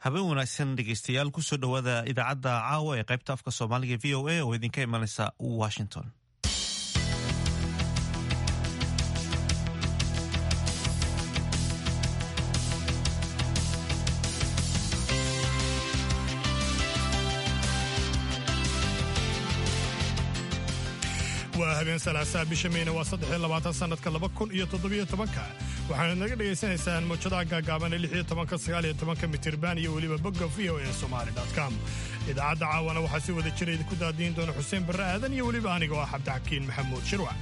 habeen wanaagsan dhegeystayaal kusoo dhowaada idaacadda caawa ee qaybta afka soomaaliga v o a oo idinka imanaysa washington waa habeen salaasaa bisha meyna waa saddexiyo labaatan sannadka laba kun iyo toddobiyo tobanka waxaana naga dhagaysanaysaan mawjadaha gaagaaban ee lixiyo tobanka sagaaliyo tobanka mitirban iyo weliba bogga v o e somali com idaacadda caawana waxaa si wada jira idinku daadiin doona xuseen barre aadan iyo weliba aniga oo ah cabdixakiin maxamuud shirwac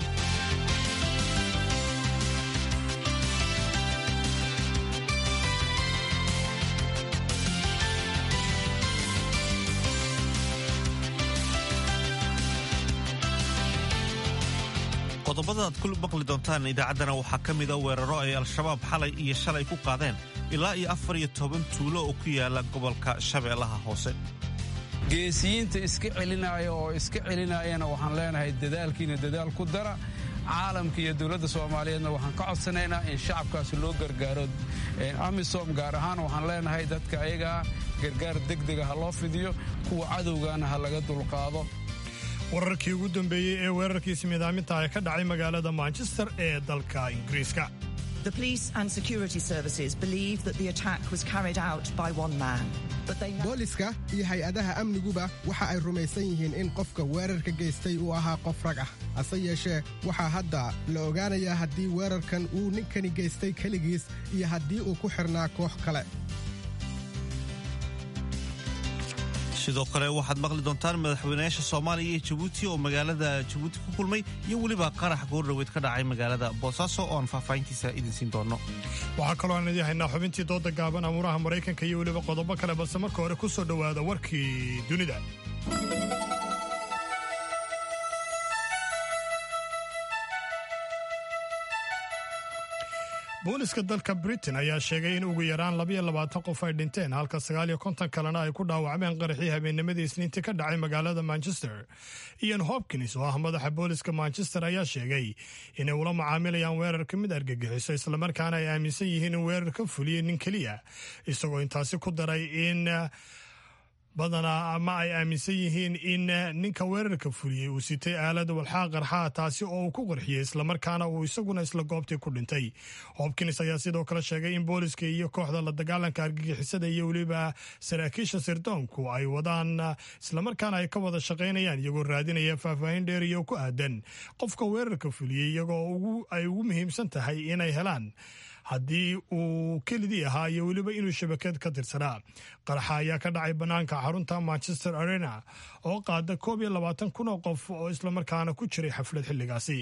qodobada aad ku maqli doontaan idaacaddana waxaa ka mida weeraro ay al-shabaab xalay iyo shalay ku qaadeen ilaa iyo afar iyo toban tuulo oo ku yaala gobolka shabeellaha hoose geesiyiinta iska celinaya oo iska celinayana waxaan leenahay dadaalkiina dadaal ku dara caalamka iyo dowladda soomaaliyeedna waxaan ka codsanaynaa in shacabkaasi loo gargaaro amisom gaar ahaan waxaan leenahay dadka ayagaa gargaar degdega ha loo fidiyo kuwa cadowgaana ha laga dulqaado wararkii ugu dambeeyey ee weerarkiisi midaaminta ee ka dhacay magaalada manchester ee dalka ingiriiska booliska iyo hay-adaha amniguba waxa ay rumaysan yihiin in qofka weerarka geystay uu ahaa qof rag ah hase yeeshee waxaa hadda la ogaanayaa haddii weerarkan uu ninkani geystay keligiis iyo haddii uu ku xidhnaa koox kale sidoo kale waxaad maqli doontaan madaxweynayaasha soomaaliya iyo jabuuti oo magaalada jabuuti ku kulmay iyo weliba qarax goordhoweyd ka dhacay magaalada boosaaso oo aan faahfaahintiisa idin siin doonno waxaa kaloo aan idin haynaa xubintii dooda gaaban amuuraha maraykanka iyo weliba qodobo kale balse marka hore ku soo dhowaada warkii dunida booliska dalka britain ayaa sheegay in ugu yaraan labayo labaatan qof ay dhinteen halka sagaaliyo konton kalena ay ku dhaawacmeen qaraxii habeennimadii isniintii ka dhacay magaalada manchester ian hopkins oo ah madaxa booliska manchester ayaa sheegay inay ula macaamilayaan weerarka mid argagixiso islamarkaana ay aaminsan yihiin in weerar ka fuliyey nin keliya isagoo intaasi ku daray in badanaa ama ay aaminsan yihiin in ninka weerarka fuliyey uu sitay aalada walxaa qarxaa taasi oo uu ku qarxiyey islamarkaana uu isaguna isla goobtii ku dhintay hopkins ayaa sidoo kale sheegay in booliska iyo kooxda la dagaalanka argagixisada iyo weliba saraakiisha sirdoonku ay wadaan islamarkaana ay ka wada shaqaynayaan iyagoo raadinaya faahfaahin dheeriyo ku aadan qofka weerarka fuliyey iyagoo ay ugu muhiimsan tahay inay helaan haddii uu kelidii ahaa iyo weliba inuu shabakad ka tirsanaa qaraxa ayaa ka dhacay bannaanka xarunta manchester arena oo qaada koob iyo labaatan kun oo qof oo islamarkaana ku jiray xaflad xilligaasi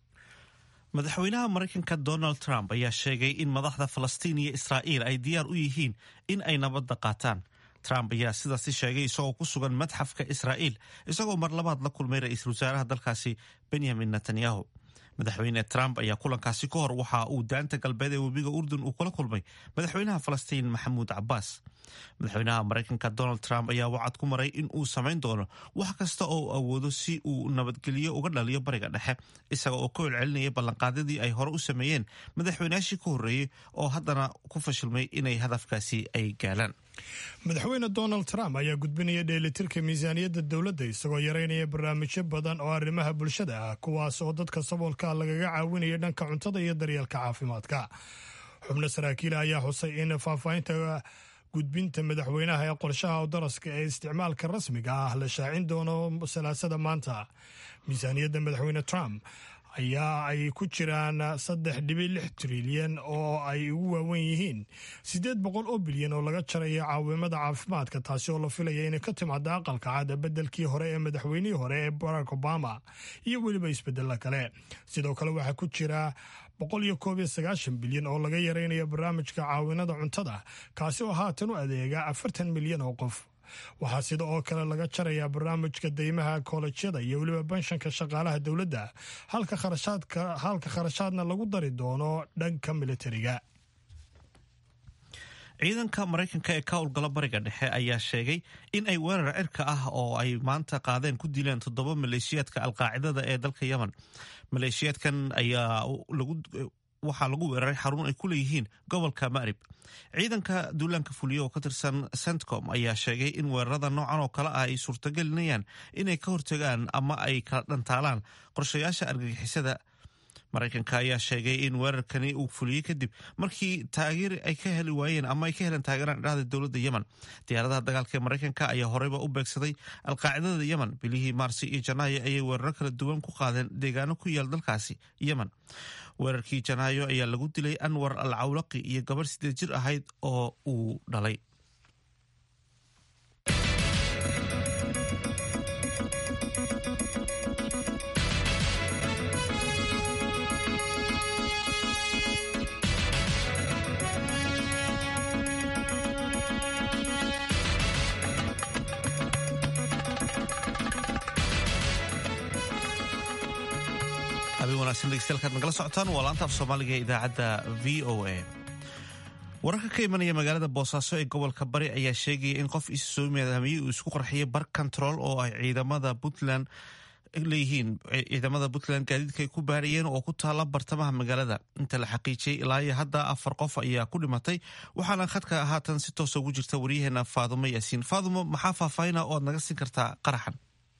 madaxweynaha maraykanka donald trump ayaa sheegay in madaxda falastiin iyo israa'iil ay diyaar u yihiin in ay nabadda qaataan trump ayaa sidaasi sheegay isagoo ku sugan madxafka israa'iil isagoo mar labaad la kulmay ra-iisul wasaaraha dalkaasi benyamin netanyahu madaxweyne trump ayaa kulankaasi ka hor waxa uu daanta galbeed ee webiga urdun uu kula kulmay madaxweynaha falastiin maxamuud cabaas madaxweynaha maraykanka donald trump ayaa wacad ku maray in uu samayn doono wax kasta oo uu awoodo si uu nabadgelyo uga dhaliyo bariga dhexe isaga oo ka celcelinaya ballanqaadyadii ay hore u sameeyeen madaxweynayaashii ka horreeyey oo haddana ku fashilmay inay hadafkaasi ay gaalaan madaxweyne donald trump ayaa gudbinaya dheelitirka miisaaniyadda dowladda isagoo yaraynaya barnaamijyo badan oo arrimaha bulshada ah kuwaas oo dadka saboolka lagaga caawinaya dhanka cuntada iyo daryeelka caafimaadka xubno saraakiila ayaa xusay in faahfaahinta gudbinta madaxweynaha ee qorshaha daraska ee isticmaalka rasmiga ah la shaacin doono salaasada maanta miisaaniyadda madaxweyne trump ayaa ay ku jiraan saddex dhibic lix trilyan oo ay ugu waawen yihiin siddeed boqol oo bilyan oo laga jaraya caawimada caafimaadka taasi oo la filaya inay ka timaada aqalka cada beddelkii hore ee madaxweynihii hore ee barack obama iyo weliba isbedella kale sidoo kale waxaa ku jira boqol iyo koob iyo sagaashan bilyan oo laga yaraynayo barnaamijka caawinada cuntada kaasi oo haatan u adeega afartan milyan oo qof waxaa sida oo kale laga jarayaa barnaamijka deymaha koolejyada iyo weliba banshanka shaqaalaha dowladda halka kharashaadna lagu dari doono dhanka militariga ciidanka maraykanka ee ka howlgala bariga dhexe ayaa sheegay in ay weerar cirka ah oo ay maanta qaadeen ku dileen toddoba maleeshiyaadka alqaacidada ee dalka yemen maleeshiyaadkan ayaa waxaa lagu weeraray xarun ay ku leeyihiin gobolka ma'rib ciidanka duulaanka fuliya oo ka tirsan centcom ayaa sheegay in weerarada noocan oo kale ah ay suurtagelinayaan inay ka hortagaan ama ay kala dhantaalaan qorshayaasha argagixisada maraykanka ayaa sheegay in weerarkani uu fuliyey kadib markii taageer ay ka heli waayeen ama ay ka heleen taageeraan idhahda dowladda yemen diyaaradaha dagaalka ee maraykanka ayaa horeyba u beegsaday alqaacidada yemen bilihii maarsi iyo janaayo ayay weeraro kala duwan ku qaadeen deegaano ku yaal dalkaasi yemen weerarkii janaayo ayaa lagu dilay anwar al cawlaqi iyo gabarh sideed jir ahayd oo uu dhalay degeystayaal nagala socotaan waa laanta af soomaaliga ee idaacadda v o a wararka ka imanaya magaalada boosaaso ee gobolka bari ayaa sheegaya in qof isu soo midaamiyey uu isku qarxiyay bar control oo ay ciidamada puntland leeyihiin ciidamada puntland gaadiidka ay ku baarayeen oo ku taala bartamaha magaalada inta la xaqiijiyey ilaa iyo hadda afar qof ayaa ku dhimatay waxaana khadka haatan si toosa ugu jirta waryaheena faadumo yaasiin faadumo maxaa faahfaahina oo aad naga siin kartaa qaraxan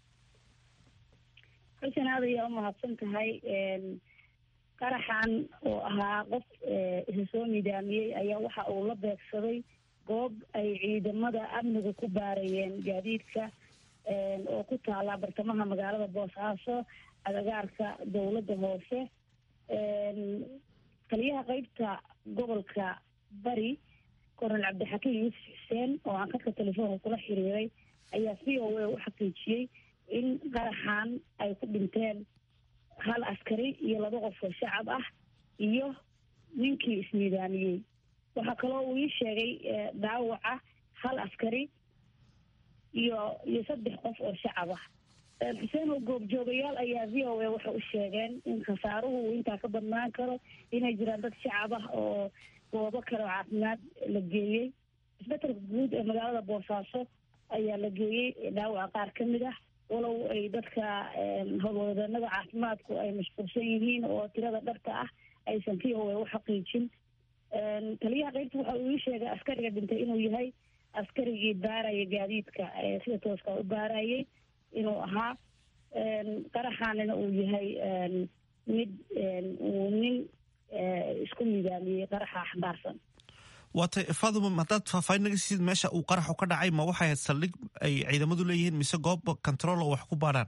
xuseen aad ayaa umahadsan tahay qaraxan oo ahaa qof isa soo nidaamiyey ayaa waxa uu la beegsaday goob ay ciidamada amniga ku baarayeen gaadiidka oo ku taala bartamaha magaalada boosaaso agagaarka dowladda hoose taliyaha qeybta gobolka bari kornel cabdixakiim yuusuf xuseen oo aan khadka telefoonka kula xiriiray ayaa v o a u xaqiijiyey in qaraxan ay ku dhinteen hal askari iyo laba qof oo shacab ah iyo ninkii isnidaamiyey waxaa kaloo uu ii sheegay dhaawaca hal askari iyo iyo saddex qof oo shacab ah xuseen oo goobjoogayaal ayaa v o a waxay u sheegeen in khasaaruhu uu intaa ka badnaan karo inay jiraan dad shacab ah oo goobo kale oo caafimaad la geeyey isbetelka guud ee magaalada boosaaso ayaa la geeyey dhaawaca qaar ka mid ah walow ay dadka howlwadanada caafimaadku ay mashquulsan yihiin oo tirada dharka ah aysan v o a u xaqiijin taliyaha qeybta waxa uu ii sheegay askariga dhintay inuu yahay askarigii baaraya gaadiidka sida tooska u baarayay inuu ahaa qaraxaanina uu yahay mid uu nin isku nidaamiyey qaraxa axbaarsan waatay faduma haddaad faahfaahin naga siisid meesha uu qaraxu ka dhacay ma waxay ahayd saldhig ay ciidamadu leeyihiin mise goob control oo wax ku baarhaan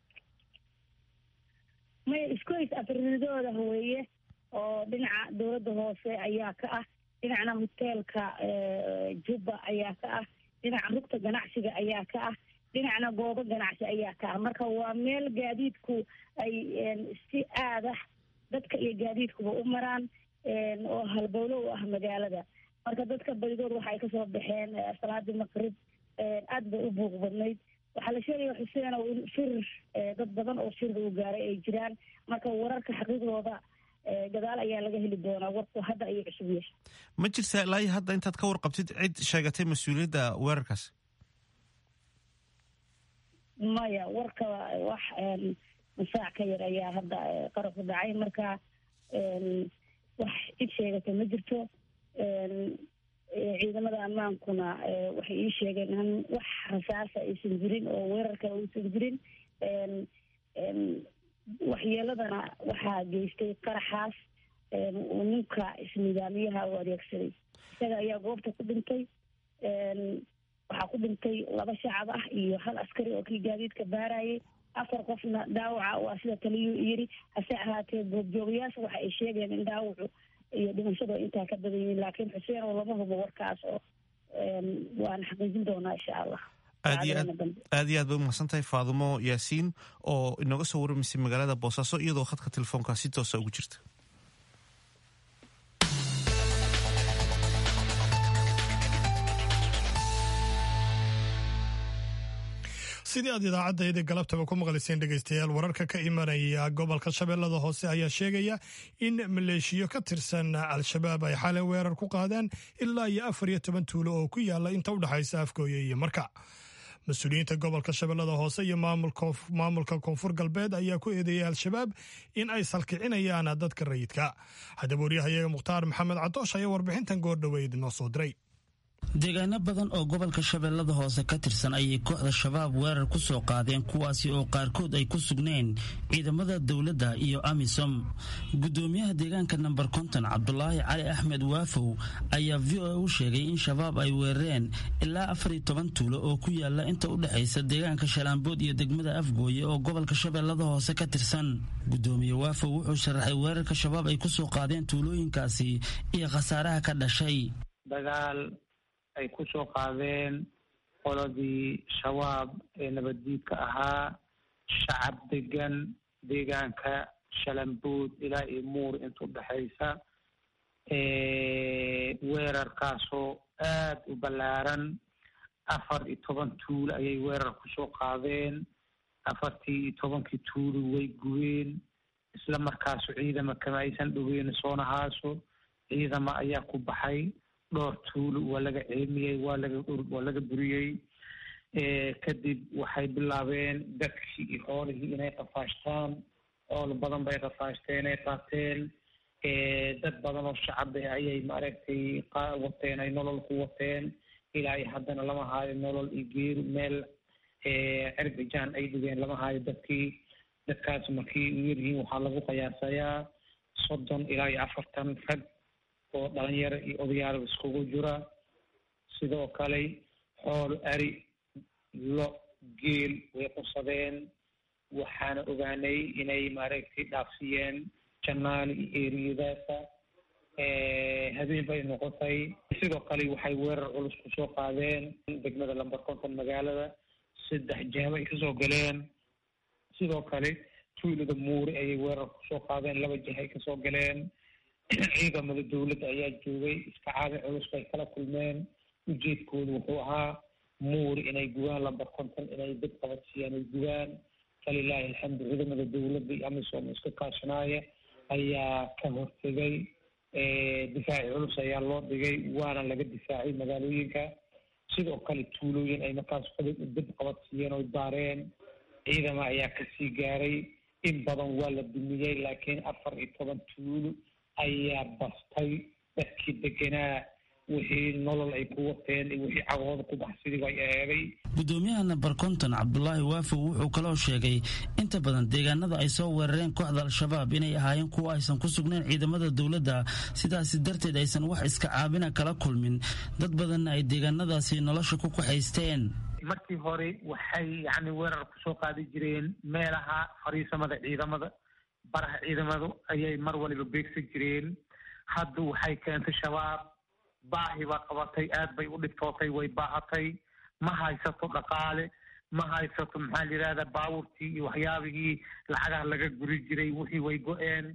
maya iskuhays afrinidooda weeye oo dhinaca dowladda hoose ayaa ka ah dhinacna hoteelka jubba ayaa ka ah dhinaca rugta ganacsiga ayaa ka ah dhinacna goobo ganacsi ayaa ka ah marka waa meel gaadiidku ay si aadah dadka iyo gaadiidkuba u maraan oo halbowlo u ah magaalada marka dadka badidood waxa ay kasoo baxeen salaadii maqrib aad bay u buuq badnayd waxaa la sheegaya xuseenow in firir dad badan oo firir uu gaaray ay jiraan marka wararka xaqiiqdooda gadaal ayaa laga heli doonaa warku hadda ayuu cusub yahay ma jirtaa ilaa iyo hadda intaad ka warqabtid cid sheegatay mas-uuliyadda weerarkaas maya warka wax masaac ka yar ayaa hadda qaraxu dhacay marka wax cid sheegata ma jirto ciidamada ammaankuna waxay ii sheegeen in wax rasaasa aysan jirin oo weerar kale uusan jirin waxyeeladana waxaa geystay qaraxaas uu ninka isnidaamiyaha u adeegsaday isaga ayaa goobta ku dhintay waxaa ku dhintay laba shacab ah iyo hal askari oo kii gaadiidka baarayay afar qofna dhaawaca waa sida taliyuu yiri hase ahaatee goobjoogayaasha waxa ay sheegeen in dhaawacu iyo dhimashadu intaa ka badan yihiin laakiin xuseen oo lama hubo warkaas oo waana xaqiijin doonaa insha allah aad iyo aad aad iyo aad bay umahadsan tahay faadumo yaasiin oo inooga soo waramaysay magaalada boosaaso iyadoo khadka telefoonka si toosa ugu jirta sidii aad idaacaddaydii galabtaba ku maqlayseen dhegaystayaal wararka ka imanaya gobolka shabeellada hoose ayaa sheegaya in maleeshiyo ka tirsan al-shabaab ay xalay weerar ku qaadeen ilaa iyo afar iyo toban tuulo oo ku yaala inta u dhexaysa afgooye iyo marka mas-uuliyiinta gobolka shabeellada hoose iyo maamulka koonfur galbeed ayaa ku eedeeyay al-shabaab in ay salkicinayaan dadka rayidka haddaba waryahayaga mukhtaar maxamed cadoosh ayaa warbixintan goordhoweyd noo soo diray deegaano badan oo gobolka shabeellada hoose ka tirsan ayay kooxda shabaab weerar ku soo qaadeen kuwaasi oo qaarkood ay ku sugneen ciidamada dowladda iyo amisom guddoomiyaha deegaanka namber konton cabdulaahi cali axmed waafow ayaa v o a u sheegay in shabaab ay weerareen ilaa afar iyo toban tuulo oo ku yaala inta u dhexaysa deegaanka shalaambood iyo degmada afgooye oo gobolka shabeellada hoose ka tirsan guddoomiye waafow wuxuu sharaxay weerarka shabaab ay ku soo qaadeen tuulooyinkaasi iyo khasaaraha ka dhashay ay ku soo qaadeen qoladii shabaab ee nabaddiidka ahaa shacab degan deegaanka shalambood ilaa iyo muur inta udhexaysa weerarkaasoo aad u ballaaran afar iyo toban tuulo ayay weerar ku soo qaadeen afartii iyo tobankii tuulo way gubeen isla markaasu ciidama kama aysan dhoweyna soonahaaso ciidama ayaa ku baxay dhowr tuulo waa laga ceemiyey waa laga waa laga buriyey kadib waxay bilaabeen dadkii iyo xoolihii inay qafaashtaan xoolo badan bay qafaashteen ay qaateen dad badan oo shacab ah ayay maaragtay wateen ay nolol ku wateen ilaa iyo haddana lama haayo nolol iyo geeri meel cerbijaan ay dhigeen lama haayo dadkii dadkaas markii u yaryihiin waxaa lagu qiyaasayaa soddon ilaa iyo afartan rag oo dhalinyaro iyo odayaal iskugu jira sidoo kale xool ari lo geel way qusadeen waxaana ogaanay inay maaragtay dhaafsiyeen janaali iyo eriyadaasa habeen bay noqotay sidoo kale waxay weerar culus kusoo qaadeen degmada lamber konton magaalada saddex jeebo ay kasoo galeen sidoo kale tuulada muuri ayay weerar kusoo qaadeen laba jeh ay kasoo galeen ciidamada dowladda ayaa joogay iska caabi culus bay kala kulmeen ujeedkoodu wuxuu ahaa muuri inay gubaan lamber konton inay dad qabadsiiyaan ay gubaan falilaahi alxamdu ciidamada dowladda iyo amisom iska kaashanaaya ayaa ka hortegay difaaci culus ayaa loo dhigay waana laga difaacay magaalooyinka sidoo kale tuulooyin ay markaas dad qabadsiiyeen oy baareen ciidama ayaa kasii gaaray in badan waa la dumiyey laakiin afar iyo toban tuulo ayaa bastay dadkii deganaa wixii nolol ay ku wateen iyo wixii cagooda ku baxsidii bay eeday guddoomiyaha namber konton cabdulaahi waafow wuxuu kaloo sheegay inta badan deegaanada ay soo weerareen kooxda al-shabaab inay ahaayeen kuwa aysan ku sugnayn ciidamada dowladda sidaasi darteed aysan wax iska caabina kala kulmin dad badanna ay deegaanadaasi nolosha ku kaxaysteen markii hore waxay yacni weerar kusoo qaadi jireen meelaha fariisamada ciidamada baraha ciidamadu ayay mar waliba beegsan jireen hadda waxay keentay shabaab baahi baa qabatay aad bay u dhibtootay way baahatay ma haysato dhaqaale ma haysato maxaa la yidhahdaa baawurtii iyo waxyaabihii lacagaha laga guri jiray wixii way go-een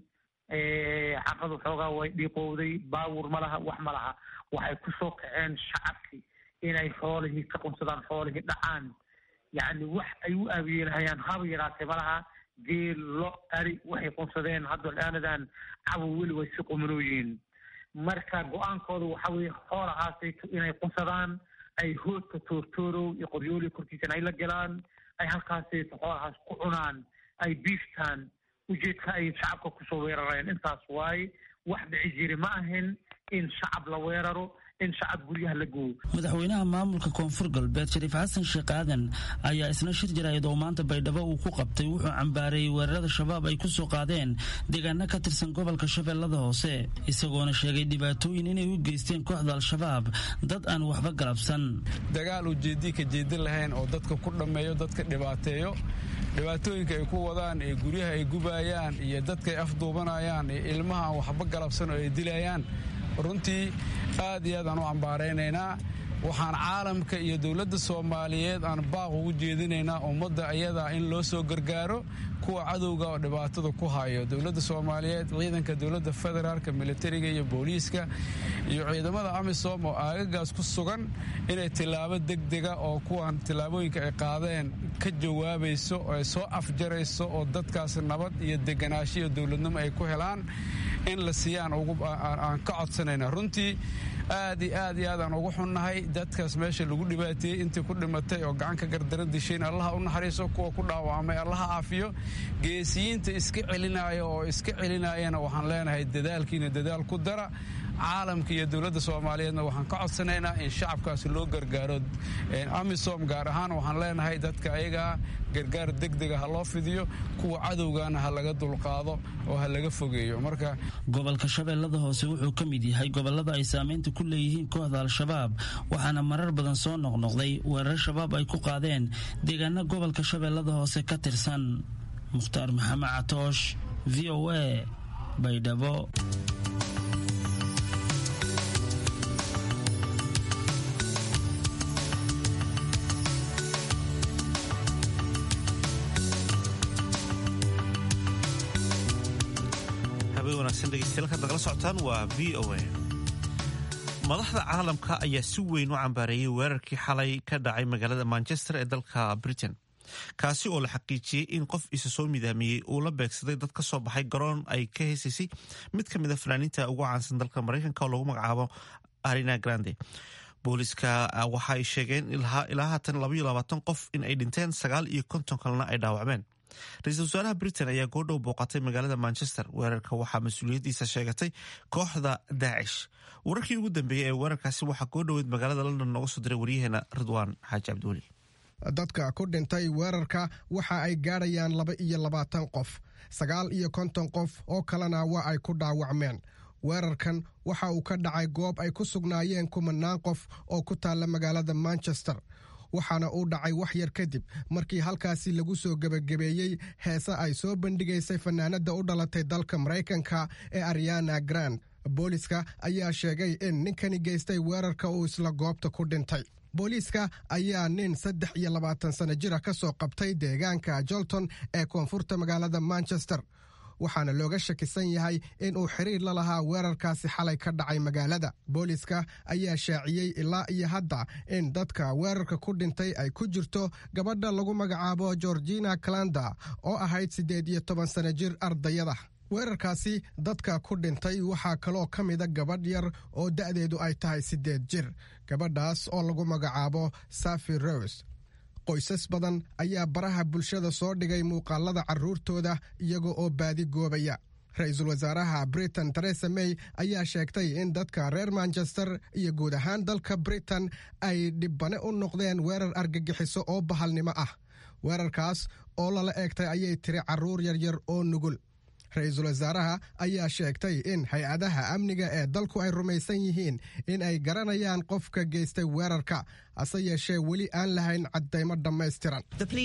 xaqadu xoogaa way dhiiqowday baawur ma laha wax ma laha waxay ku soo kaceen shacabkii inay xoolihii ka qunsadaan xoolihii dhacaan yacni wax ay u aabiyeelhayaan haba yaraatee malaha geel lo ari waxay qunsadeen hadda dhaanadan cabow weli way si qumanooyihiin marka go-aankooda waxa weeye xoolahaasayto inay qunsadaan ay hoodka toortoorow iyo qoryooliya korkiisana ay la galaan ay halkaasayto xoolahaas ku cunaan ay biiftaan ujeedka ay shacabka kusoo weerareen intaas waaye wax dhici jiri ma ahin in shacab la weeraro in shacab guryaha la gooyo madaxweynaha maamulka koonfur galbeed shariif xasan sheekh aadan ayaa isna shir jaraayad oo maanta baydhabo uu ku qabtay wuxuu cambaareeyey weerarada shabaab ay ku soo qaadeen deegaano ka tirsan gobolka shabeellada hoose isagoona sheegay dhibaatooyin inay u geysteen kooxda al-shabaab dad aan waxba galabsan dagaal ujeedii ka jeedin lahayn oo dadka ku dhammeeyo dadka dhibaateeyo dhibaatooyinka ay ku wadaan ee guryaha ay gubayaan iyo dadka ay afduubanayaan iyo ilmaha aan waxba galabsan oo ay dilayaan runtii aad iyo aad aan u cambaaraynaynaa waxaan caalamka iyo dowladda soomaaliyeed aan baaq ugu jeedinaynaa ummadda ayadaa in loo soo gargaaro kuwa cadowga oo dhibaatada ku hayo dowladda soomaaliyeed ciidanka dowladda federaalka militariga iyo booliiska iyo ciidamada amisom oo aagagaas ku sugan inay tillaabo degdega oo kuwan tillaabooyinka ay qaadeen ka jawaabayso oo ay soo afjarayso oo dadkaas nabad iyo deganaasho iyo dowladnimo ay ku helaan in la siiyaan aan ka codsanayna runtii aad iyo aad iyo aad aan ugu xunnahay dadkaas meesha lagu dhibaateeyey intii ku dhimatay oo gacan ka gardaran dishayn allaha u naxariiso kuwa ku dhaawacmay allaha caafiyo geesiyiinta iska celinaya oo iska celinayana waxaan leenahay dadaalkiina dadaal ku dara caalamka iyo dowladda soomaaliyeedna waxaan ka codsanaynaa in shacabkaasi loo gargaaro amisom gaar ahaan waxaan leenahay dadka ayagaa gargaar degdega ha loo fidiyo kuwa cadowgana ha laga dulqaado oo ha laga fogeeyo marka gobolka shabeellada hoose wuxuu ka mid yahay gobollada ay saamaynta ku leeyihiin kooxda al-shabaab waxaana marar badan soo noqnoqday weerar shabaab ay ku qaadeen deegaana gobolka shabeellada hoose ka tirsan mukhtaar maxamed catoosh v o a baydhabo degala socotaan waa v o a madaxda caalamka ayaa si weyn u cambaareeyey weerarkii xalay ka dhacay magaalada manchester ee dalka britain kaasi oo la xaqiijiyey in qof isa soo midaamiyey uu la beegsaday dad ka soo baxay garoon ay ka heesaysay mid ka mid a fanaaniinta ugu caansan dalka maraykanka oo lagu magacaabo arina grande booliska waxa ay sheegeen ilaa haatan labaiyo labaatan qof in ay dhinteen sagaal iyo konton kalena ay dhaawacmeen ra-iisul wasaaraha britain ayaa goordhow booqatay magaalada manchester weerarka waxaa mas-uuliyaddiisa sheegatay kooxda daacish wararkii ugu dambeeyey ee weerarkaasi waxaa goordhoweed magaalada london nooga soo diray waryaheena ridwaan xaaji cabdiweli dadka ku dhintay weerarka waxa ay gaadhayaan laba iyo labaatan qof sagaal iyo konton qof oo kalena waa ay ku dhaawacmeen weerarkan waxa uu ka dhacay goob ay ku sugnaayeen kumanaan qof oo ku taalla magaalada manchester waxaana uu dhacay wax yar kadib markii halkaasi lagu soo gebagabeeyey heese ay soo bandhigaysay fanaanada u dhalatay dalka maraykanka ee ariana grand booliska ayaa sheegay in ninkani geystay weerarka uu isla goobta ku dhintay booliiska ayaa nin saddex iyo labaatan sano jira ka soo qabtay deegaanka jolton ee koonfurta magaalada manchester waxaana looga shakisan yahay in uu xiriir la lahaa weerarkaasi xalay ka dhacay magaalada booliska ayaa shaaciyey ilaa iyo hadda in dadka weerarka ku dhintay ay ku jirto gabadha lagu magacaabo georgina calanda oo ahayd siddeed iyo toban sano jir ardayada weerarkaasi dadka ku dhintay waxaa kaloo ka mida gabadh yar oo da'deedu ay tahay siddeed jir gabadhaas oo lagu magacaabo safi rose qoysas badan ayaa baraha bulshada soo dhigay muuqaalada carruurtooda iyaga oo baadi goobaya ra-iisul wasaaraha britain teresa may ayaa sheegtay in dadka reer manchester iyo guud ahaan dalka britain ay dhibbane u noqdeen weerar argagixiso oo bahalnimo ah weerarkaas oo lala eegtay ayay tiri carruur yaryar oo nugul ra-iisul wasaaraha ayaa sheegtay in hay-adaha amniga ee dalku ay rumaysan yihiin in ay garanayaan qofka geystay weerarka hase yeeshee weli aan lahayn caddaymo dhammaystiran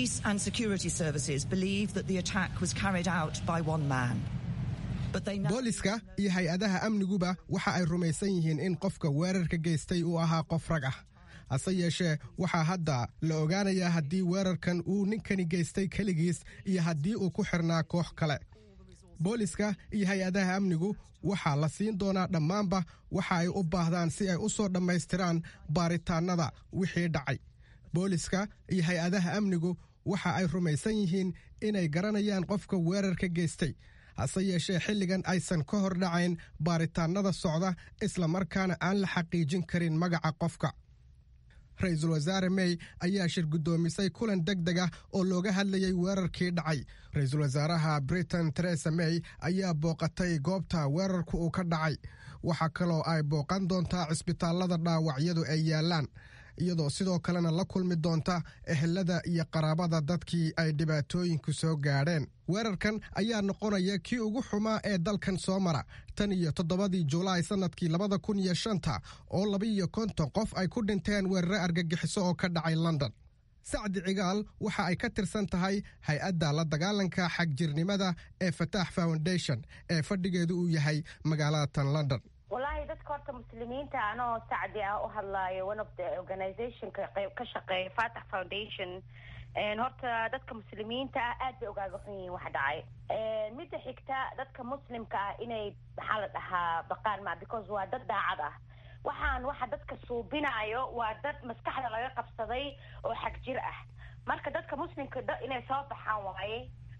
booliska iyo hay-adaha amniguba waxa ay rumaysan yihiin in qofka weerarka geystay uu ahaa qof rag ah hase yeeshee waxaa hadda la ogaanayaa haddii weerarkan uu ninkani geystay keligiis iyo haddii uu ku xirnaa koox kale booliska iyo hay-adaha amnigu waxaa la siin doonaa dhammaanba waxa ay u baahdaan si ay u soo dhammaystiraan baaritaannada wixii dhacay booliska iyo hay-adaha amnigu waxa ay rumaysan yihiin inay garanayaan qofka weerarka geystay hase yeeshee xilligan aysan ka hor dhacayn baaritaannada socda islamarkaana aan la xaqiijin karin magaca qofka ra-iisul wasaare may ayaa shir guddoomisay kulan deg deg ah oo looga hadlayay weerarkii dhacay ra-iisul wasaaraha britain teresa may ayaa booqatay goobta weerarku uu ka dhacay waxaa kaloo ay booqan doontaa cisbitaallada dhaawacyadu ay yaallaan iyadoo sidoo kalena la kulmi doonta ehelada iyo qaraabada dadkii ay dhibaatooyinku soo gaadheen weerarkan ayaa noqonaya kii ugu xumaa ee dalkan soo mara tan iyo toddobadii julaay sannadkii labada kun iyo shanta oo labaiyo konton qof ay ku dhinteen weerare argagixiso oo ka dhacay london sacdi cigaal waxa ay ka tirsan tahay hay-adda la dagaalanka xagjirnimada ee fataax foundation ee fadhigeedu uu yahay magaalada tan london wallaahi dadka horta muslimiinta anoo sacdi ah u hadlaayo one of the organizationka ka shaqeeya fatax foundation horta dadka muslimiinta ah aad bay ogaaga xun yihiin wax dhacay midda xigta dadka muslimka ah inay maxaa la dhahaa baqaan ma because waa dad daacad ah waxaan waxa dadka suubinayo waa dad maskaxda laga qabsaday oo xag jir ah marka dadka muslimka inay soo baxaan waaye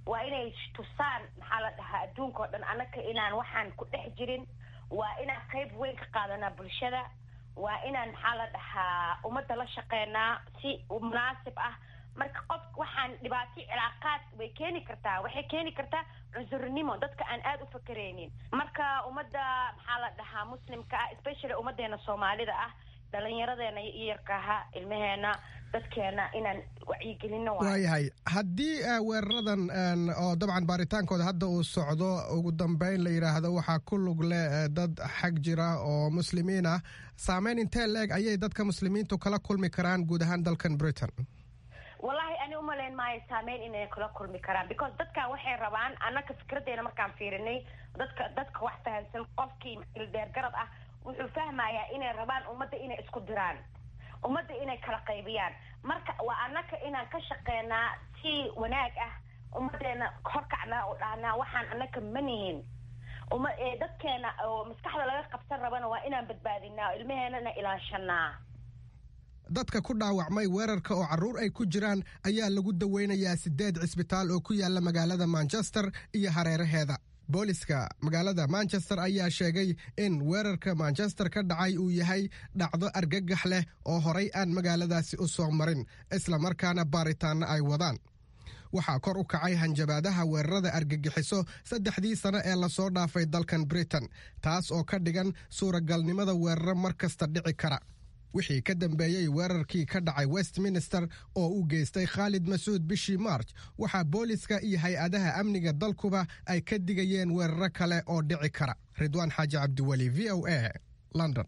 waa inay tusaan maxaa la dhahaa adduunka oo dhan annaka inaan waxaan ku dhex jirin waa inaan qayb weyn ka qaadanaa bulshada waa inaan maxaa la dhahaa ummadda la shaqeynaa si munaasib ah marka qof waxaan dhibaato cilaaqaad way keeni kartaa waxay keeni kartaa cunsurnimo dadka aan aada u fakereynin marka ummadda maxaa la dhahaa muslimka ah especially ummadeena soomaalida ah dhalinyaradeena iyarkaha ilmaheena dadkeena inaan wacyigelino waayahay haddii weeraradan oo dabcan baaritaankooda hadda uu socdo ugu dambeyn la yidhaahdo waxaa ku lug leh dad xag jira oo muslimiin ah saameyn intee leeg ayay dadka muslimiintu kala kulmi karaan guud ahaan dalkan britain wallahi ani umalayn maayo saameyn inay kula kulmi karaan because dadkan waxay rabaan annaka fikradeena markaan fiirinay dadka dadka wax fahamsan qofkii ildeergarad ah wuxuu fahmayaa inay rabaan ummadda inay isku diraan ummadda inay kala qaybiyaan marka waa annaka inaan ka shaqeynaa si wanaag ah ummadeena horkacnaa oo dhahnaa waxaan annaka manihin uma dadkeena oo maskaxda laga qabsan rabana waa inaan badbaadinaa oo ilmaheenana ilaashanaa dadka ku dhaawacmay weerarka oo carruur ay ku jiraan ayaa lagu daweynayaa siddeed cisbitaal oo ku yaala magaalada manchester iyo hareeraheeda booliska magaalada manchester ayaa sheegay in weerarka manchester ka dhacay uu yahay dhacdo argagax leh oo horay aan magaaladaasi u soo marin islamarkaana baaritaanna ay wadaan waxaa kor u kacay hanjabaadaha weerarada argagixiso saddexdii sano ee lasoo dhaafay dalkan britain taas oo ka dhigan suuragalnimada weeraro mar kasta dhici kara wixii ka dambeeyey weerarkii ka dhacay westminster oo uu geystay khaalid masuud bishii march waxaa booliska iyo hay-adaha amniga dalkuba ay ka digayeen weeraro kale oo dhici kara ridwaan xaaji cabdiweli v o a london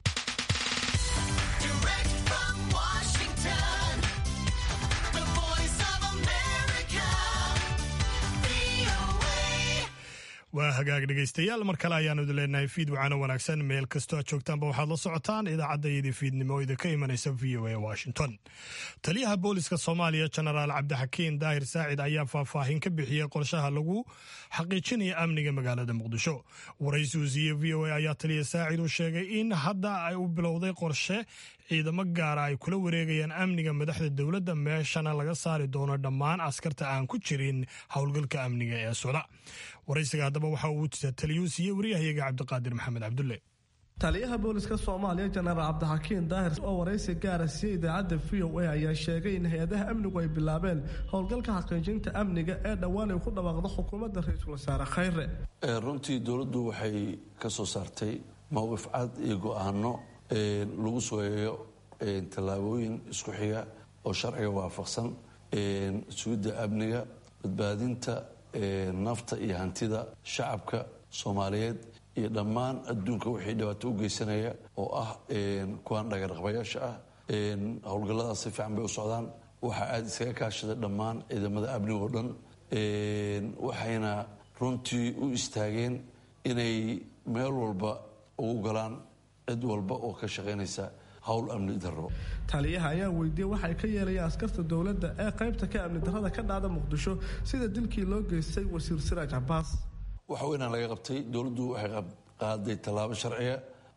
waa hagaag dhegaystayaal mar kale ayaanu idin leenahay fiid wacaano wanaagsan meel kastoo aad joogtaanba waxaad la socotaan idaacaddaydii fiidnimo idinka imanaysa v o a washington taliyaha booliska soomaaliya jenaraal cabdixakiin daahir saacid ayaa faahfaahin ka bixiyey qorshaha lagu xaqiijinaya amniga magaalada muqdisho waraysi uu siiyey v o a ayaa taliya saacid uu sheegay in hadda ay u bilowday qorshe ciidamo gaara ay kula wareegayaan amniga madaxda dowladda meeshana laga saari doono dhammaan askarta aan ku jirin howlgalka amniga ee socda waraysiga haddaba waxa uu taliyuu siiyey waryahayaga cabdiqaadir maxamed cabdulle taliyaha booliska soomaaliya jenaraal cabdixakiin daahir oo waraysi gaara siiyey idaacadda v o a ayaa sheegay in hay-adaha amnigu ay bilaabeen howlgalka xaqiijinta amniga ee dhowaan ay ku dhawaaqdo xukuumadda ra-iisul wasaare khayre runtii dowladdu waxay ka soo saartay mowqif cad iyo go-aano lagu sooyeeyo tallaabooyin isku xiga oo sharciga waafaqsan sugidda amniga badbaadinta nafta iyo hantida shacabka soomaaliyeed iyo dhammaan adduunka wixii dhibaato u geysanaya oo ah kuwaan dhagaraqbayaasha ah howlgalladaas si fiican bay u socdaan waxaa aada iskaga kaashaday dhammaan ciidamada amniga oo dhan waxayna runtii u istaageen inay meel walba ugu galaan cid walba oo ka shaqaynaysa howl amni darro taliyaha ayaa weydiiyey waxay ka yeelayaan askarta dowladda ee qaybta ka amni darrada ka dhacda muqdisho sida dilkii loo geystay wasiir siraaj cabaas waxa weynaan laga qabtay dowladdu waxay qaaday tallaabo sharciya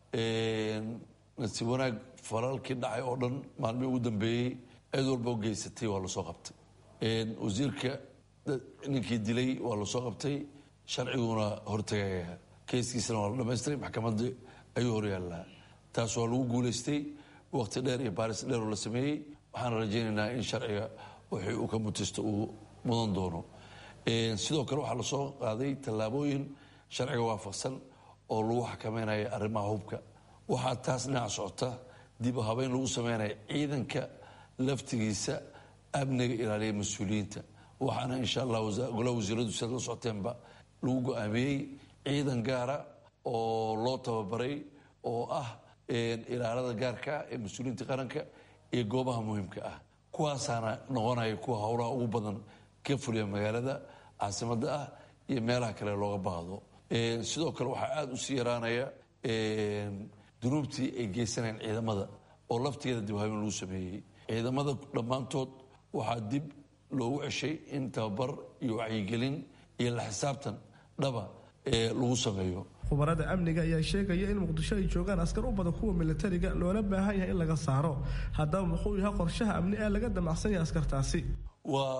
nasiib wanaag falaalkii dhacay oo dhan maalmii ugu dambeeyey cid walba oo geysatay waa lasoo qabtay wasiirka ninkii dilay waa lasoo qabtay sharciguna hortagaya keyskiisana waa la dhamaystiray maxkamadda ayuu horyaallaa taas waa lagu guulaystay waqti dheer iyo baaris dheer oo la sameeyey waxaana rajaynaynaa in sharciga wixii uu ka mutisto uu mudan doono sidoo kale waxaa lasoo qaaday tallaabooyin sharciga waafaqsan oo lagu xakameynaya arrimaha hubka waxaa taas dhinac socota dib u habeyn lagu sameynaya ciidanka laftigiisa amniga ilaaliya mas-uuliyiinta waxaana insha allah golaha wasiiradu sidaad la socoteenba lagu go-aamiyey ciidan gaara oo loo tababaray oo ah ilaalada gaarka ah ee mas-uuliyiinta qaranka iyo goobaha muhiimka ah kuwaasaana noqonaya kuwa howlaha ugu badan ka fuliya magaalada caasimada ah iyo meelaha kale looga baahdo sidoo kale waxaa aada usii yaraanaya dunuubtii ay geysanayeen ciidamada oo laftigeeda dibhabeen lagu sameeyey ciidamada dhammaantood waxaa dib loogu ceshay in tababar iyo wacyigelin iyo la xisaabtan dhaba lagu sameeyo khubarada amniga ayaa sheegaya in muqdisho ay joogaan askar u badan kuwa militariga loola baahan yahay in laga saaro haddaba muxuu yahay qorshaha amni ee laga damacsan yahay askartaasi waa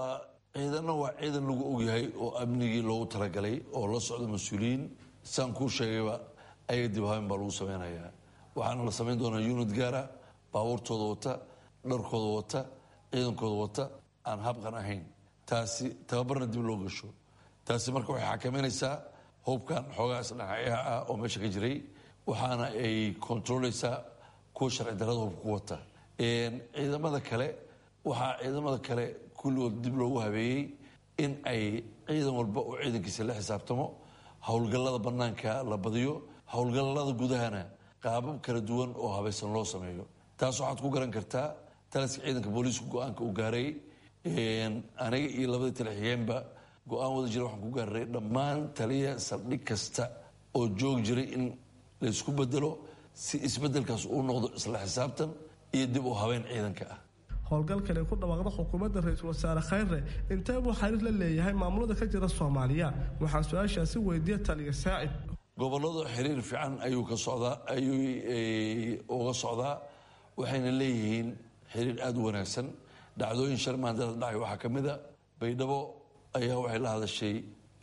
ciidanna waa ciidan lagu ogyahay oo amnigii loogu talagalay oo la socda mas-uuliyiin saan kuu sheegayba ayaga dib habeyn baa lagu sameynayaa waxaana la samayn doonaa unit gaara baabuurtooda wata dharkooda wata ciidankooda wata aan habqan ahayn taasi tababarna dib loo gasho taasi marka waxay xakameynaysaa hubkan xoogaas dhinacayaha ah oo meesha ka jiray waxaana ay kontrooleysaa kuwa sharci darada hubka ku wata ciidamada kale waxaa ciidamada kale kulligood dib loogu habeeyey in ay ciidan walba oo ciidankiisa la xisaabtamo howlgallada banaanka la badiyo howlgallada gudahana qaabab kala duwan oo habaysan loo sameeyo taas waxaad ku garan kartaa taliska ciidanka booliisku go-aanka uu gaaray aniga iyo labadii taliya-xigeenba go-aan wada jira waxaan ku gaaray dhammaan taliya saldhig kasta oo joogi jiray in laysku bedelo si isbedelkaas uu noqdo isla xisaabtan iyo dib u habeyn ciidanka ah howlgalkan ay ku dhawaaqda xukuumadda ra-iisul wasaare khayre intee buu xariir la leeyahay maamulada ka jira soomaaliya waxaan su-aashaasi weydiiya taliya saacid gobolada xiriir fiican ayuu ka socdaa ayuu uga socdaa waxayna leeyihiin xiriir aada u wanaagsan dhacdooyin shar maandada dhacay waxaa ka mid a baydhabo ayaa waxay la hadashay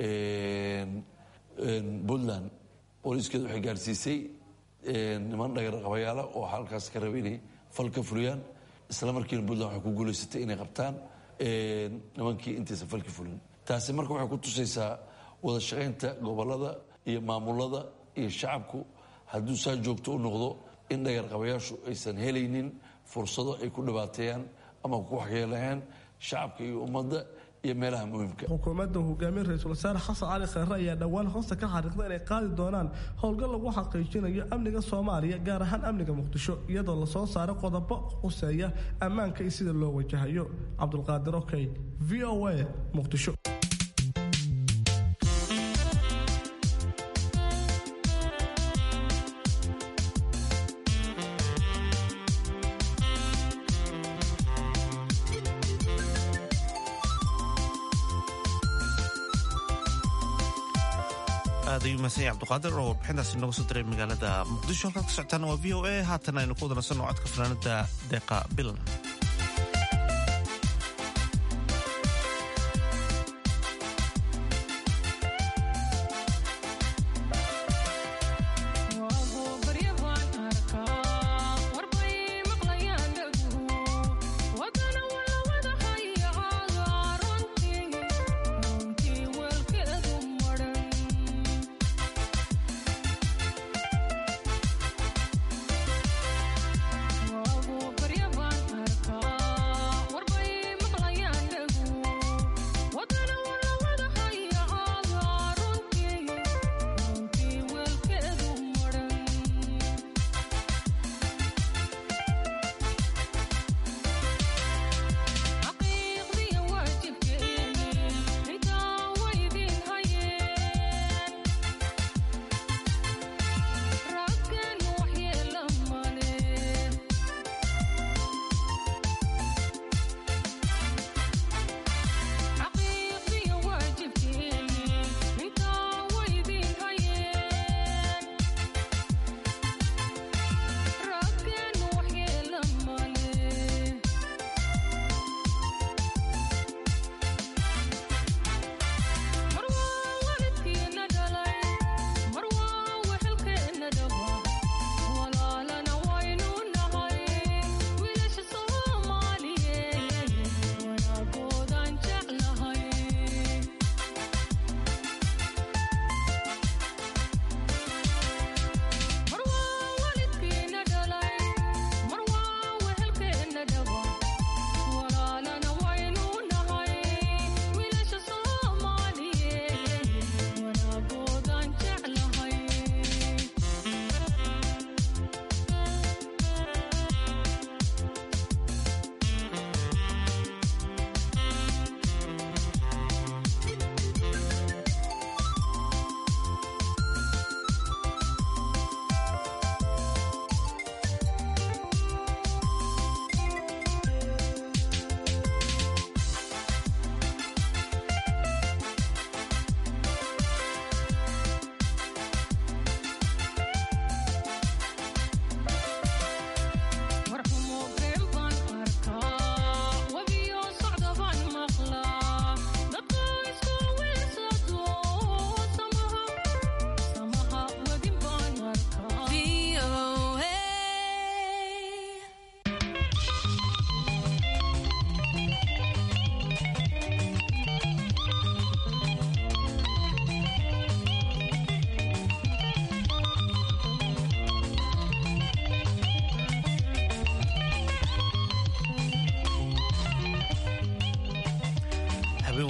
puntland booliiskeeda waxay gaarsiisay niman dhagarqabayaala oo halkaas ka raba inay fal ka fuliyaan isla markiina puntland waxay ku guulaysatay inay qabtaan nimankii intaysan falki fulin taasi marka waxay ku tusaysaa wada shaqaynta gobolada iyo maamulada iyo shacabku hadduu saa joogto u noqdo in dhagarqabayaashu aysan helaynin fursado ay ku dhibaateeyaan ama ku waxyeelayaan shacabka iyo ummadda iyo meelaha muhiimka xukuumadda hogaamiye ra-iisul wasaare xasan cali khayre ayaa dhowaan hoosta ka xariiqda inay qaadi doonaan howlgal lagu xaqiijinayo amniga soomaaliya gaar ahaan amniga muqdisho iyadoo lasoo saaray qodobo quseeya ammaanka iyo sida loo wajahayo cabdulqaadir okey v o a muqdisho aad ayuu mahadsan abduqaadir oo warbixintaasi nooga soo diray magaalada muqdisho halkaad ka socotaan waa v o a haatan aynu ku wadanaysanno codka fanaanada deeqa bilan Wago barya baan arkaa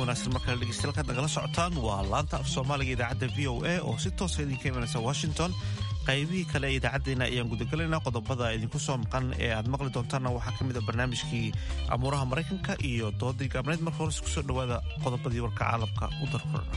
wanaagsan markale dhegeystayaal nagala socotaan waa laanta af soomaaliga idaacadda v o a oo si toosa idinka imanaysa washington qaybihii kale ee idaacaddeenna ayaan gudagalaynaa qodobada idinku soo maqan ee aad maqli doontaanna waxaa ka mid a barnaamijkii amuuraha maraykanka iyo doodii gaabneed marka hores kusoo dhowaada qodobadii warka caalamka u darkorna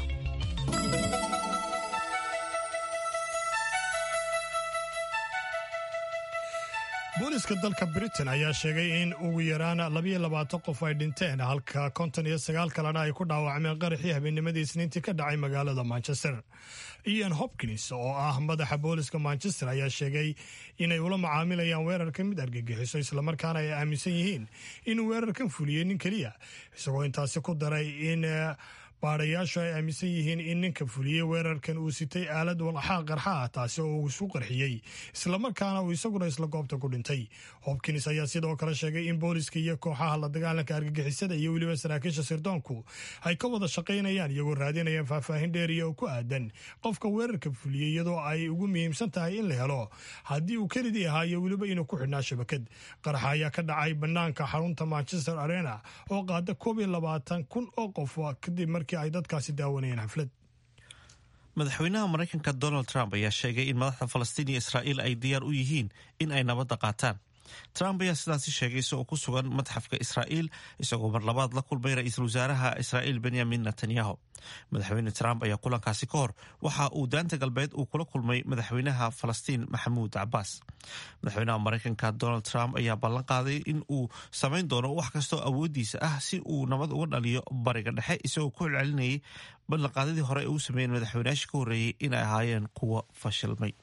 booliska dalka britain ayaa sheegay in ugu yaraan labayo labaatan qof ay dhinteen halka konton iyo sagaal kalena ay ku dhaawacmeen qaraxii habeennimadii isniintii ka dhacay magaalada manchester ian hopkins oo ah madaxa booliska manchester ayaa sheegay inay ula macaamilayaan weerarka mid argagixiso islamarkaana ay aaminsan yihiin inuu weerarkan fuliyey nin keliya isagoo intaasi ku daray in baadhayaashu ay aaminsan yihiin in ninka fuliyey weerarkan uu sitay aalad walxaa qarxa ah taasi oo uu isu qarxiyey islamarkaana uu isaguna isla goobta ku dhintay hopkins ayaa sidoo kale sheegay in booliska iyo kooxaha la dagaalanka argagixisada iyo weliba saraakiisha sirdoonku ay ka wada shaqaynayaan iyagoo raadinayaan faahfaahin dheeriya oo ku aadan qofka weerarka fuliyey iyadoo ay ugu muhiimsan tahay in la helo haddii uu kelidii ahaa iyo weliba inuu ku xidhnaa shabakad qaraxa ayaa ka dhacay banaanka xarunta manchester arena oo qaada koob iyo labaatan kun oo qof kadib markii ay dadkaasi daawanayeen xaflad madaxweynaha maraykanka donald trump ayaa sheegay in madaxda falastiin iyo israa'iil ay diyaar u yihiin in ay nabadda qaataan trump ayaa sidaasi sheegay isagoo ku sugan madxafka israa'iil isagoo mar labaad la kulmay ra-iisul wasaaraha israa'iil benyamin netanyahu madaxweyne trump ayaa kulankaasi ka hor waxa uu daanta galbeed uu kula kulmay madaxweynaha falastiin maxamuud cabaas madaxweynaha maraykanka donald trump ayaa ballan qaaday in uu samayn doono wax kastoo awoodiisa ah si uu nabad uga dhaliyo bariga dhexe isagoo ku celcelinayay ballanqaadadii hore ee uu sameeyeen madaxweynayaashii ka horreeyey inay ahaayeen kuwa fashilmay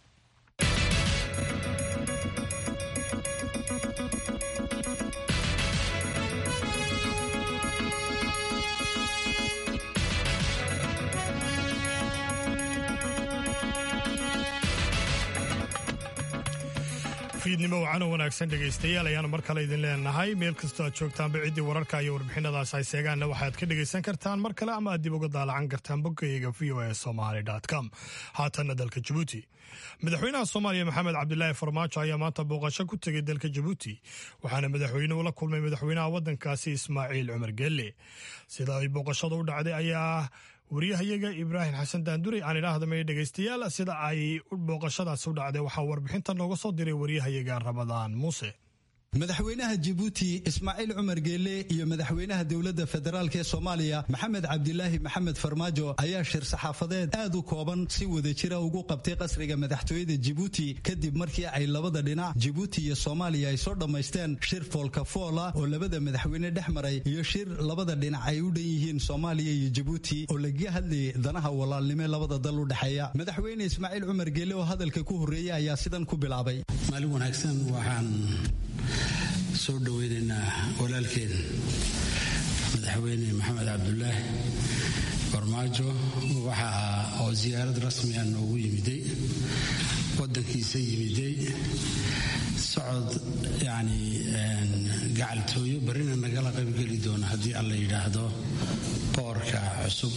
fiidnimo wacano wanaagsan dhegaystayaal ayaanu mar kale idin leenahay meel kastoo aad joogtaanba ciddii wararka iyo warbixinadaas ay seegaanna waxaad ka dhegaysan kartaan mar kale ama aad dib uga daalacan kartaan boggayaga v o e somaali com haatanna dalka jabuuti madaxweynaha soomaaliya maxamed cabdilaahi farmaajo ayaa maanta booqasho ku tegay dalka jabuuti waxaana madaxweynuhu la kulmay madaxweynaha waddankaasi ismaaciil cumar geelle sida ay booqashada u dhacday ayaa wariyahayaga ibraahim xasan daandurey aan idhaahdamay dhegaystayaal sida ay booqashadaas u dhacday waxaa warbixinta nooga soo diray wariyahayaga ramadaan muuse madaxweynaha jibuuti ismaaciil cumar geelle iyo madaxweynaha dowladda federaalk ee soomaaliya maxamed cabdilaahi maxamed farmaajo ayaa shir saxaafadeed aad u kooban si wadajira ugu qabtay qasriga madaxtooyada jibuuti kadib markii ay labada dhinac jibuuti iyo soomaaliya ay soo dhammaysteen shir foolkafoola oo labada madaxweyne dhex maray iyo shir labada dhinac ay u dhan yihiin soomaaliya iyo jibuuti oo lagaga hadlayay danaha walaalnimo labada dal u dhexeeya madaxweyne ismaaciil cumar geelle oo hadalka ku horreeyey ayaa sidan ku bilaabay maalin wanaagsan waxaan soo dhoweynaynaa walaalkeen madaxweyne maxamed cabdulaahi farmaajo waxa oo siyaarad rasmi ah noogu yimiday wadankiisa yimiday socod yacni gacaltooyo barrina nagala qaybgeli doona haddii alla yidhaahdo boorka cusub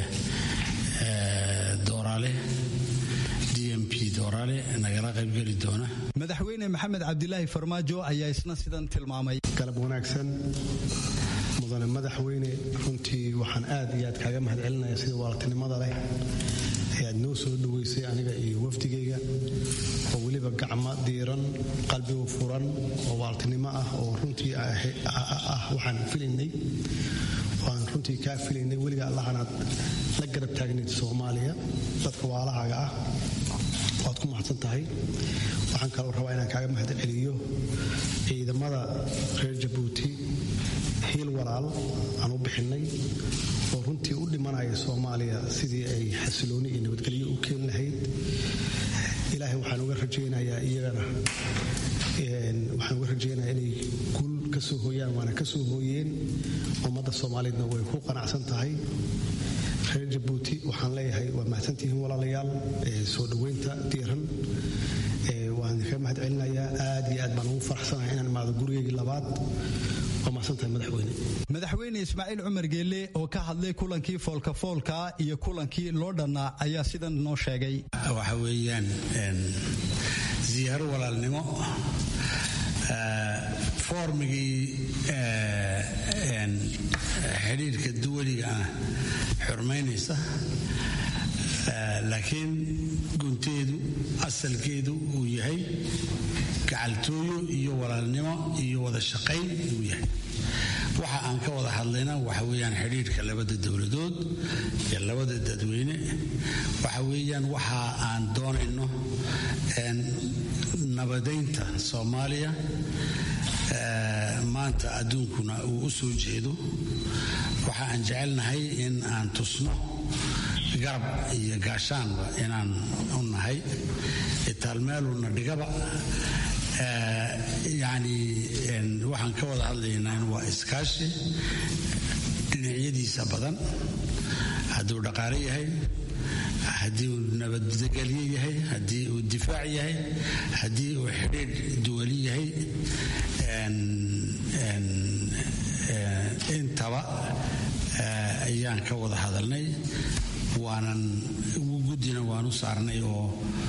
ee dooraale nagala qaybgeli doona madaxweyne maxamed cabdilaahi farmaajo ayaa isna sidan tilmaamay galab wanaagsan mudane madaxweyne runtii waxaan aad iyo aad kaaga mahad celinaya sida waaltinimada leh ayaad noo soo dhoweysay aniga iyo wafdigayga oo weliba gacmo diiran qalbigu furan oo waaltinimo ah oo runtii ah waxaan filaynay waan runtii kaa filaynay weliga allahanaad la garab taagnayd soomaaliya dadka waalahaaga ah waad ku mahadsan tahay waxaan kaloo rabaa inaan kaaga mahad celiyo ciidamada reer jabuuti hiil walaal aan u bixinnay oo runtii u dhimanaya soomaaliya sidii ay xasilooni iyo nabadgelyo u keeni lahayd ilaahay waxaan uga rajaynayaa iyagana waxaan uga rajaynayaa inay guul ka soo hooyaan waana ka soo hooyeen ummadda soomaaliyeedna way ku qanacsan tahay reer jabuuti waxaan leeyahay waa mahadsantihiin walaalayaal soo dhoweynta diiran waan idinkaga mahad celinayaa aad iyo aad baan ugu faraxsanahay inaan imaado gurigeygii labaad waa mahadsantahay madaxweyne madaxweyne ismaaciil cumar geelle oo ka hadlay kulankii foolkafoolka iyo kulankii loo dhannaa ayaa sidan noo sheegay waxa weeyaan siyaaro walaalnimo foormigii xidhiirka duwaliga ah xurmaynaysa laakiin gunteedu asalkeedu uu yahay gacaltooyo iyo walaalnimo iyo wada shaqayn uu yahay waxa aan ka wada hadlayna waxa weeyaan xidhiirka labada dowladood iyo labada dadweyne waxa weeyaan waxa aan doonayno nabadaynta soomaaliya maanta adduunkuna uu u soo jeedo waxa aan jecelnahay in aan tusno garab iyo gaashaanba inaan u nahay itaalmeeluna dhigaba yani waxaan ka wada hadlaynaa waa iskaashi dhinacyadiisa badan hadduu dhaqaale yahay haddii uu nabadgelyo yahay haddii uu difaac yahay haddii uu xidhiidh duwali yahay intaba ayaan ka wada hadalnay waanan guddina waan u saarnay oo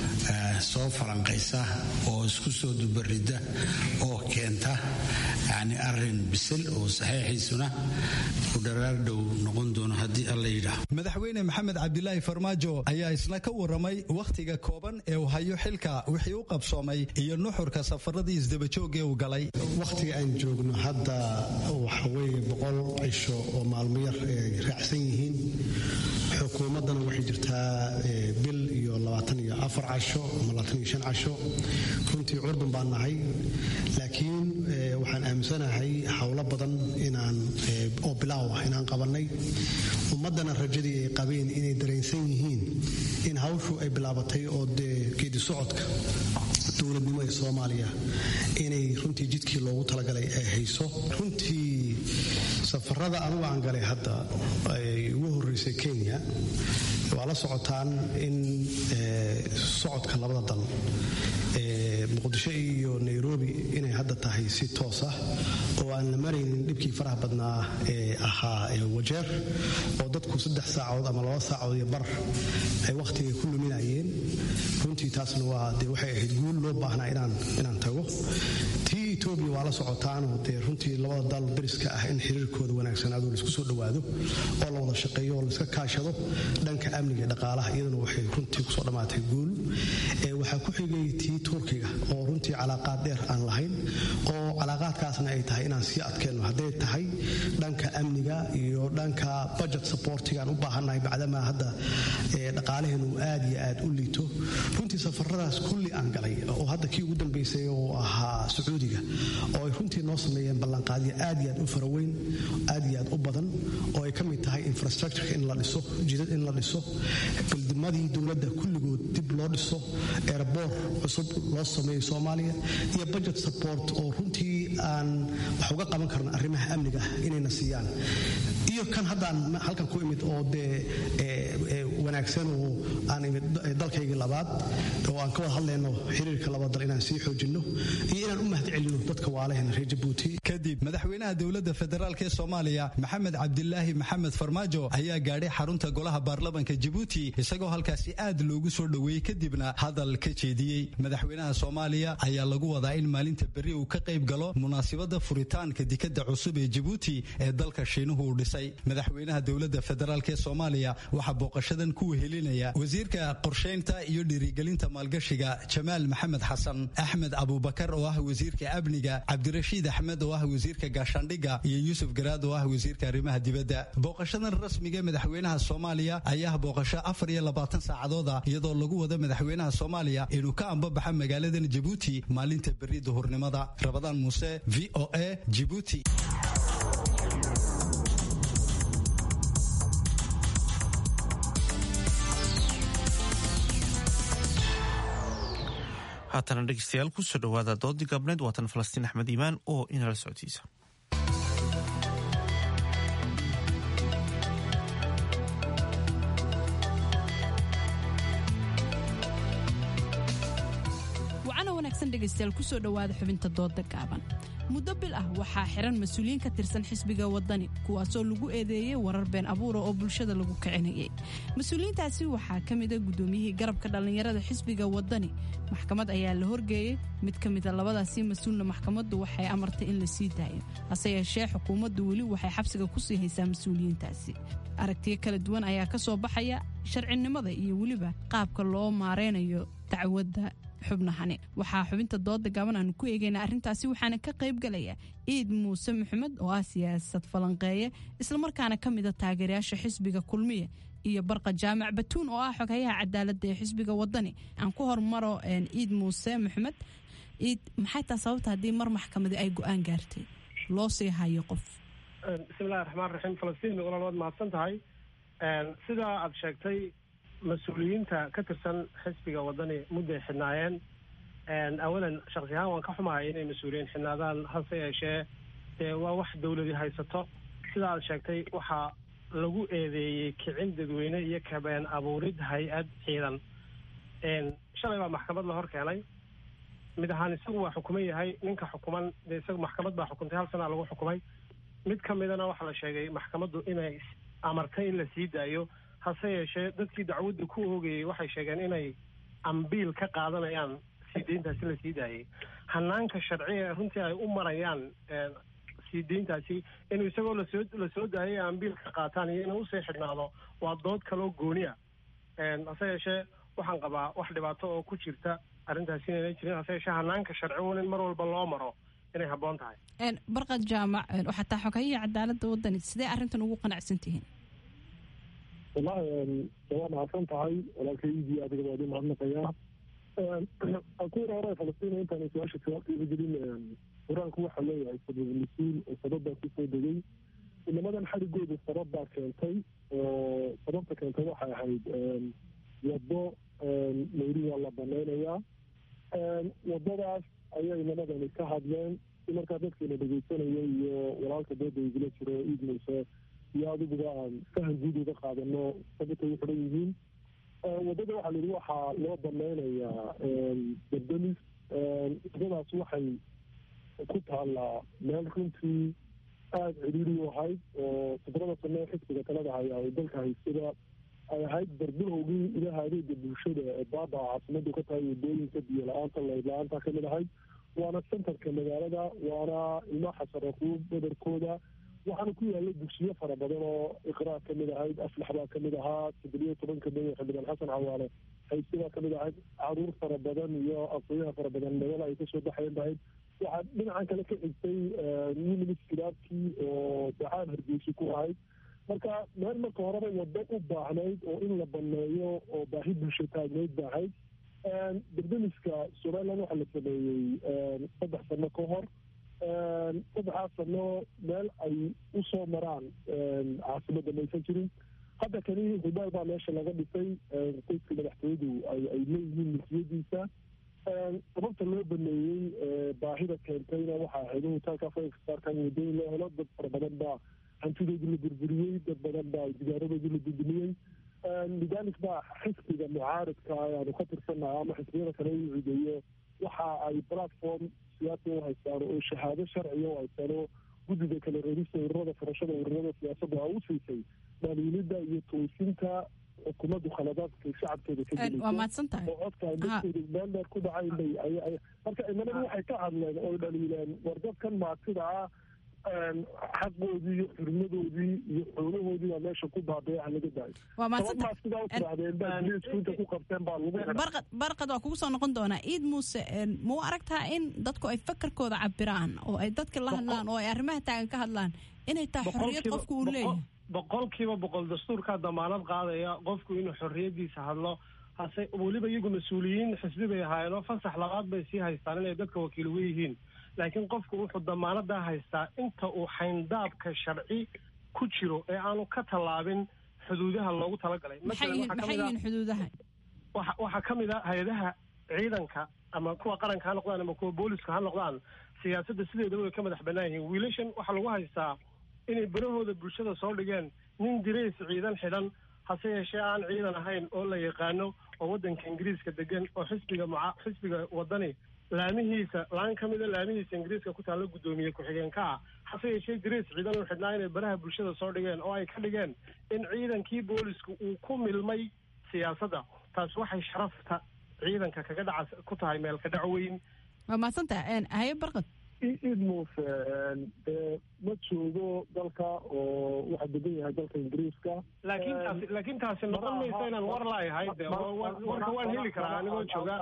soo falanqaysa oo isku soo dubarida oo keenta yani arin bisil oo saxiixiisuna u dharaar dhow noqon doono haddii alla yidhaah madaxweyne maxamed cabdilaahi farmaajo ayaa isna ka waramay wakhtiga kooban ee uu hayo xilka wixii u qabsoomay iyo nuxurka safaradii isdabajoogee uu galay wakhtiga aan joogno hadda waxa weeye boqol cisho oo maalmo yar ay raacsan yihiin xukuumaddana waxay jirtaa bil iyo labaatan iyo afar casho ama labaatan iyo shan casho runtii curdun baan nahay laakiin waxaan aaminsanahay howlo badan inaan oo bilaaw ah inaan qabannay ummaddana rajadii ay qabeen inay dareensan yihiin in hawshu ay bilaabatay oo dee geedi socodka dowladnimo ee soomaaliya inay runtii jidkii loogu talagalay ay hayso runtii safarada anugu aan galay hadda ay ugu horreysay kenya waa la socotaan in socodka labada dal muqdisho iyo nairobi inay hadda tahay si toos ah oo aan la maraynin dhibkii faraha badnaa ee ahaa wajeer oo dadku saddex saacood ama laba saacood iyo bar ay wakhtiga ku luminayeen runtii taasna waa dee waxay ahayd guul loo baahnaa inaan tago tii etoobiya waa la socotaanoo dee runtii labada dal dariska ah in xiriirkooda wanaagsanaado laisku soo dhowaado oo la wada shaqeeyo oo laiska kaashado dhanka amniga dhaqaalaha iyadana waxay runtii kusoo dhammaatay guul waxaa ku xigay tii turkiga oo runtii calaaqaad dheer aan lahayn oo calaaqaadkaasna ay tahay inaan sii adkeenno hadday tahay dhanka amniga iyo dhanka budget supportigaan u baahannahay bacdamaa hadda dhaqaalaheenu aad iyo aad u liito runtii safaradaas kulli aan galay oo hadda kii ugu dambaysay oo ahaa sacuudiga oo ay runtii noo sameeyeen ballanqaadyo aad iyo aad u faraweyn aad iyo aad u badan oo ay ka mid tahay infrastructureka in la dhiso jidad in la dhiso bildimadii dowladda kulligood dib loo dhiso erbor cusub loo sameeyo soomaaliya iyo budget support oo runtii aan wax uga qaban karno arrimaha amniga inayna siiyaan iyo kan haddaan halkan ku imid oo dee wanaagsan oo aan imid dalkaygii labaad oo aan ka wada hadlayno xiriirka laba dal inaan sii xoojinno iyo inaan u mahad celino dadka waalahena reer jabuuti kadib madaxweynaha dowladda federaalk ee soomaaliya maxamed cabdilaahi maxamed farmaajo ayaa gaadhay xarunta golaha baarlamanka jabuuti isagoo halkaasi aad loogu soo dhoweeyey kadibna hadal ka jeediyey madaxweynaha soomaaliya ayaa lagu wadaa in maalinta berri uu ka qayb galo munaasibadda furitaanka dikadda cusub ee jabuuti ee dalka shiinuhu uu dhisay madaxweynaha dowladda federaalk ee soomaaliya waxaa booqashadan ku wehelinaya wasiirka qorshaynta iyo dhiirigelinta maalgashiga jamaal maxamed xasan axmed abubakar oo ah wasiirka amniga cabdirashiid axmed oo ah wasiirka gaashaandhigga iyo yuusuf garaad oo ah wasiirka arrimaha dibadda booqashadan rasmiga madaxweynaha soomaaliya ayaa booqasho afar iyo labaatan saacadooda iyadoo lagu wada madaxweynaha soomaaliya inuu ka ambabaxa magaaladan jabuuti maalinta berri duhurnimada rabadaan muuse v o a jibuuti haatana dhegeystayaal kusoo dhowaada doodii gaabneed waatan falastiin axmed iimaan oo inala socodsiisa wanaagsan dhegaystayaal kusoo dhowaada xubinta dooda gaaban muddo bil ah waxaa xiran mas-uuliyiin ka tirsan xisbiga wadani kuwaasoo lagu eedeeyey warar been abuura oo bulshada lagu kicinayay mas-uuliyiintaasi waxaa ka mida guddoomiyihii garabka dhallinyarada xisbiga wadani maxkamad ayaa la horgeeyey mid ka mida labadaasi mas-uulna maxkamaddu waxay amartay in la sii daayo hase yeeshee xukuumaddu weli waxay xabsiga kusii haysaa mas-uuliyiintaasi aragtiyo kala duwan ayaa ka soo baxaya sharcinimada iyo weliba qaabka loo maareynayo dacwadda xubnahani waxaa xubinta dooda gaaban aanu ku eegaynaa arrintaasi waxaana ka qayb galaya ciid muuse maxamed oo ah siyaasad falanqeeye islamarkaana ka mida taageerayaasha xisbiga kulmiya iyo barqa jaamac batuun oo ah xoghayaha cadaaladda ee xisbiga wadani aan ku hormaro ciid muuse maxamed ciid maxay taa sababta haddii mar maxkamadi ay go-aan gaartay loo sii hayo qof bismillahi raxmaan raxiim falastiin walaal waad mahadsan tahay sidaa aada sheegtay mas-uuliyiinta ka tirsan xisbiga wadani mudday xidhnaayeen awalan shaksi ahaan waan ka xumahay inay mas-uuliyiin xidhnaadaan hase yeeshee dee waa wax dawladi haysato sida aad sheegtay waxaa lagu eedeeyey kicin dadweyne iyo kabeen abuurid hay-ad ciidan shalay baa maxkamad la hor keenay mid ahaan isagu waa xukuman yahay ninka xukuman dee isagu maxkamad baa xukuntay hal sanaa lagu xukumay mid ka midana waxaa la sheegay maxkamaddu inay amartay in la sii daayo hase yeeshee dadkii dacwadda ku oogayey waxay sheegeen inay ambiil ka qaadanayaan sii deyntaasi la sii daayay hanaanka sharci ee runtii ay u marayaan sii deyntaasi inuu isagoo lasoo lasoo daayay ambiil ka qaataan iyo inuu usii xidhnaado waa dood kaloo gooniya hase yeeshee waxaan qabaa wax dhibaato oo ku jirta arrintaasi inayna jirin hase yeeshee hanaanka sharci un in mar walba loo maro inay habboon tahay barqad jaamac waxaa taa xoghayihi cadaaladda wadani sidee arrintan ugu qanacsan tihiin wallahi waa mahadsan tahay walaalkaydii adiga waa idin mahadnaqayaa kuwada hore falastiin intaan su-aasha jawaabteeda gelin qur-aanku waxaa leeyahay sabab mas-uul oo sabab baa kusoo degay inamadan xarigooda sabab baa keentay oo sababta keentay waxay ahayd waddo mayri waa la banaynayaa waddadaas ayay inamadani ka hadleen si markaa dadkeena dhegeysanaya iyo walaalka dooda igula jiro iid muuse iyo adiguba aan fahan guud uga qaadano sababtay u xidhan yihiin waddada waxaa layidhi waxaa loo banaynayaa dardamis waddadaas waxay ku taallaa meel runtii aada ciriiri u ahayd oo toddobada sano ee xisbiga talada haya ay dalka haysada ay ahayd barbilowgii ilaha adeega bulshada ee baaba caasimadu ka tahay wadooyinka biyo la-aanta layd la-aanta kamid ahayd waana centerka magaalada waana ilmaa xasaraquub badarkooda waxaana ku yaalla dugsiyo fara badan oo iqraa kamid ahayd aflax baa kamid ahaa toddobiyo tobanka maya xildhibaan xasan xawaale haysi baa kamid ahayd caruur fara badan iyo aqooyaha fara badan nabada ay kasoo baxayan bahayd waxaa dhinacan kale ka xigtay minimis kilaabkii oo dacaan hargeysi ku ahayd marka meel marka horeba waddo u baahnayd oo in la baneeyo oo baahi bulsho taagnayd ba ahayd dardamiska somaliland waxaa la sameeyey saddex sano ka hor saddexaas sano meel ay usoo maraan caasimadda maysan jirin hadda kani hubaal baa meesha laga dhisay qoyska madaxtooyadu ay leeyihiin milkiyadiisa sababta loo baneeyey baahida keentayna waxaa ahayd in hutaalka fasaarkan wadooyin loo helo dad fara badan baa hantidoodii la burburiyey dad badan baa digaaradoodii la dudumiyey lidalik baa xisbiga mucaaridka ayaanu ka tirsanaha ama xisbiyada kale u cideeyo waxa ay platform siyaasi u haystaan oo shahaado sharciya u haystaan oo guddiga kale reerista ururada furashada ururada siyaasadda a u siisay maaliyiinida iyo toosinta xukuumaddu khaladaadka shacabkeeda ka gelayso oo codka ay dadkooda meel dheer ku dhacayn bay marka imanadu waxay ka hadleen oo dhaliileen war dadkan maatida ah xaqoodii iyo xurmadoodii iyo xoolahoodii baa meesha ku baabaya laga daayo sababmaa sidaa u tirahdeen baa biliisku inta ku qabteen baa lagu barqad barqad waa kugu soo noqon doonaa ciid muuse ma u aragtaa in dadku ay fakarkooda cabiraan oo ay dadka la hadlaan oo ay arrimaha taagan ka hadlaan inay tahay xorriyad qofku uu leeyahay boqolkiiba boqol dastuurkaa damaanad qaadaya qofku inuu xorriyadiisa hadlo hase weliba iyagu mas-uuliyiin xisbi bay ahaayeen oo fasax labaad bay sii haystaan inay dadka wakiil uga yihiin laakiin qofku wuxuu damaanadaa haystaa inta uu xayndaabka sharci ku jiro ee aanu ka tallaabin xuduudaha loogu talagalay maxay yihiin xuduudaha waxaa ka mid a hay-adaha ciidanka ama kuwa qaranka ha noqdaan ama kuwa booliska ha noqdaan siyaasadda sideedaba way ka madax bannaan yihiin wiilashan waxaa lagu haystaa inay barahooda bulshada soo dhigeen nin dirays ciidan xidhan hase yeeshee aan ciidan ahayn oo la yaqaano oo waddanka ingiriiska degan oo xisbiga muca xisbiga waddani laamihiisa laan ka mida laamihiisa ingiriiska ku taalla guddoomiye ku-xigeenka ah hase yeeshee dariis ciidan u xidhnaa inay baraha bulshada soo dhigeen oo ay ka dhigeen in ciidankii boolisku uu ku milmay siyaasadda taasi waxay sharafta ciidanka kaga dhaca ku tahay meel ka dhac weyn waa mahadsantaha haye barqad id muuse ma joogo dalka oo waxaa degan yahay dalka ingiriiska laakiin taasi laakiin taasi noqon maysa inaan war laayahay de warka waan heli karaa anigoo jooga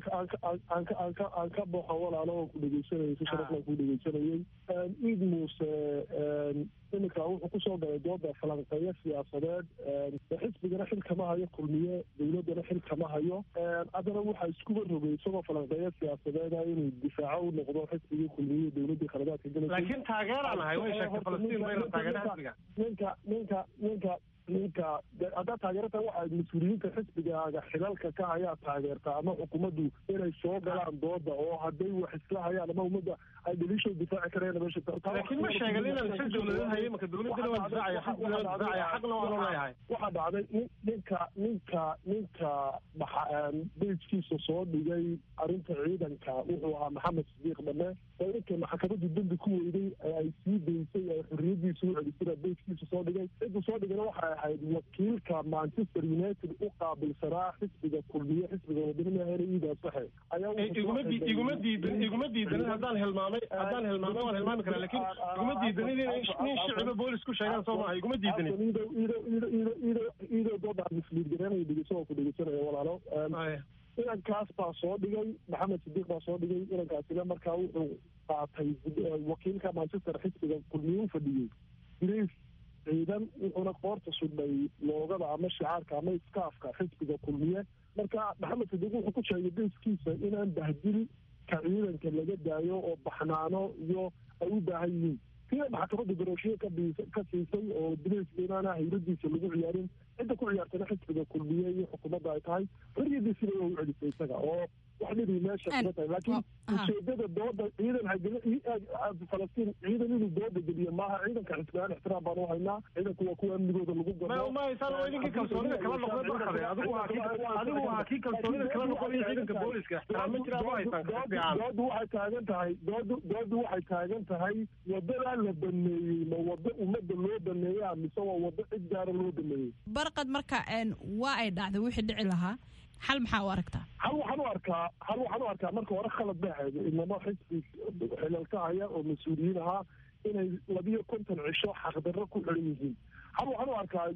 aan ka boqo walaalo oo ku dhegeysanayay si sharafla ku dhegeysanayay id muuse iminka wuxuu kusoo galay dooda falanqeeyo siyaasadeed xisbigana xil kama hayo kulmiye dowladdana xil kama hayo haddana waxaa iskuba rogay isagoo falanqeeyo siyaasadeeda inuu difaaco u noqdo xisbigii kulmiye dowladdii khaladaadka galaysa laakiin taageeraan ahay way sheegtay falastiin bayna taageera xisbiga ninka ninka ninka ninka haddaad taageerata waxaad mas-uuliyiinta xisbigaaga xilalka ka hayaa taageertaa ama xukuumaddu inay soo galaan dooda oo hadday wax isla hayaan ama ummadda ay dhaliishoo difaaci kareen meesha laakiin ma sheegan inaan si dowladeed hayo marka dowladdana waa difaacaya xisbigana waa difaacaya xaqna waanu leeyahay waxaa dhacday nin ninka ninka ninka bejkiisa soo dhigay arrinta ciidanka wuxuu ahaa maxamed sidiiq dhame oo ninkay maxkamaddu dembi ku weyday ee ay sii daysay ay xorriyadiisa u celisay bejkiisa soo dhigay ciddu soo dhigana waxay ahayd wakiilka manchester united u qaabilsanaa xisbiga kulmiye xisbiga wadanimaheena iidaa saxe iguma iguma diidan iguma diidanin haddaan hilmaamay haddaan hilmaamay waan hilmaami karaa laakiin iguma diidanin in nin shiciba boolis ku sheegaan soo maaha iguma diidanin iido dooda misliid garanaya dhegeyso oo ku dhegeysanaya walaalo inankaas baa soo dhigay maxamed sidiiq baa soo dhigay inankaasina markaa wuxuu qaatay wakiilka manchester xisbiga kulmiye u fadhiyey grace ciidan wuxuuna qoorta sudhay loogada ama shicaarka ama iskaafka xisbiga kulmiye marka maxamed sidiiq wuxuu ku sheegay deyskiisa inaan bahdil ka ciidanka laga daayo oo baxnaano iyo ay u baahan yihiin sida maxkamadda garooshiye ka siisay oo direyska inaana hayradiisa lagu ciyaarin cidda ku ciyaartana xisbiga kulmiye iyo xukuumadda ay tahay xorriyadiisina waa u celisay isaga oo wax dhibi meesha kuma tahay laakiin ujeedada dooda ciidan falastiin ciidan inuu dooda geliyo maaha ciidanka xisbiyaan ixtiraam baan u haynaa ciidanku waa kuwa amnigooda lagu garo mahaysaan waa idinkii kalsoonida kala noqday barkade adigu waa kii adigu waa kii kalsoonida kala noqonaya ciidanka booliska ixtiraam ma jiraa ma haysaan fiican doodu waxay taagan tahay doodu doodu waxay taagan tahay wadadaa la baneeyey ma wado ummadda loo baneeya mise waa wado cid gaara loo baneeyey barqad marka waa ay dhacday wixii dhici lahaa xal maxaa u aragtaa hal waxaan u arkaa hal waxaan u arkaa marka hore khalad bay ahayd inamo xisbi xilalka haya oo mas-uuliyiin ahaa inay labiyo konton cisho xaqdarro ku xiran yihiin hal waxaan u arkaa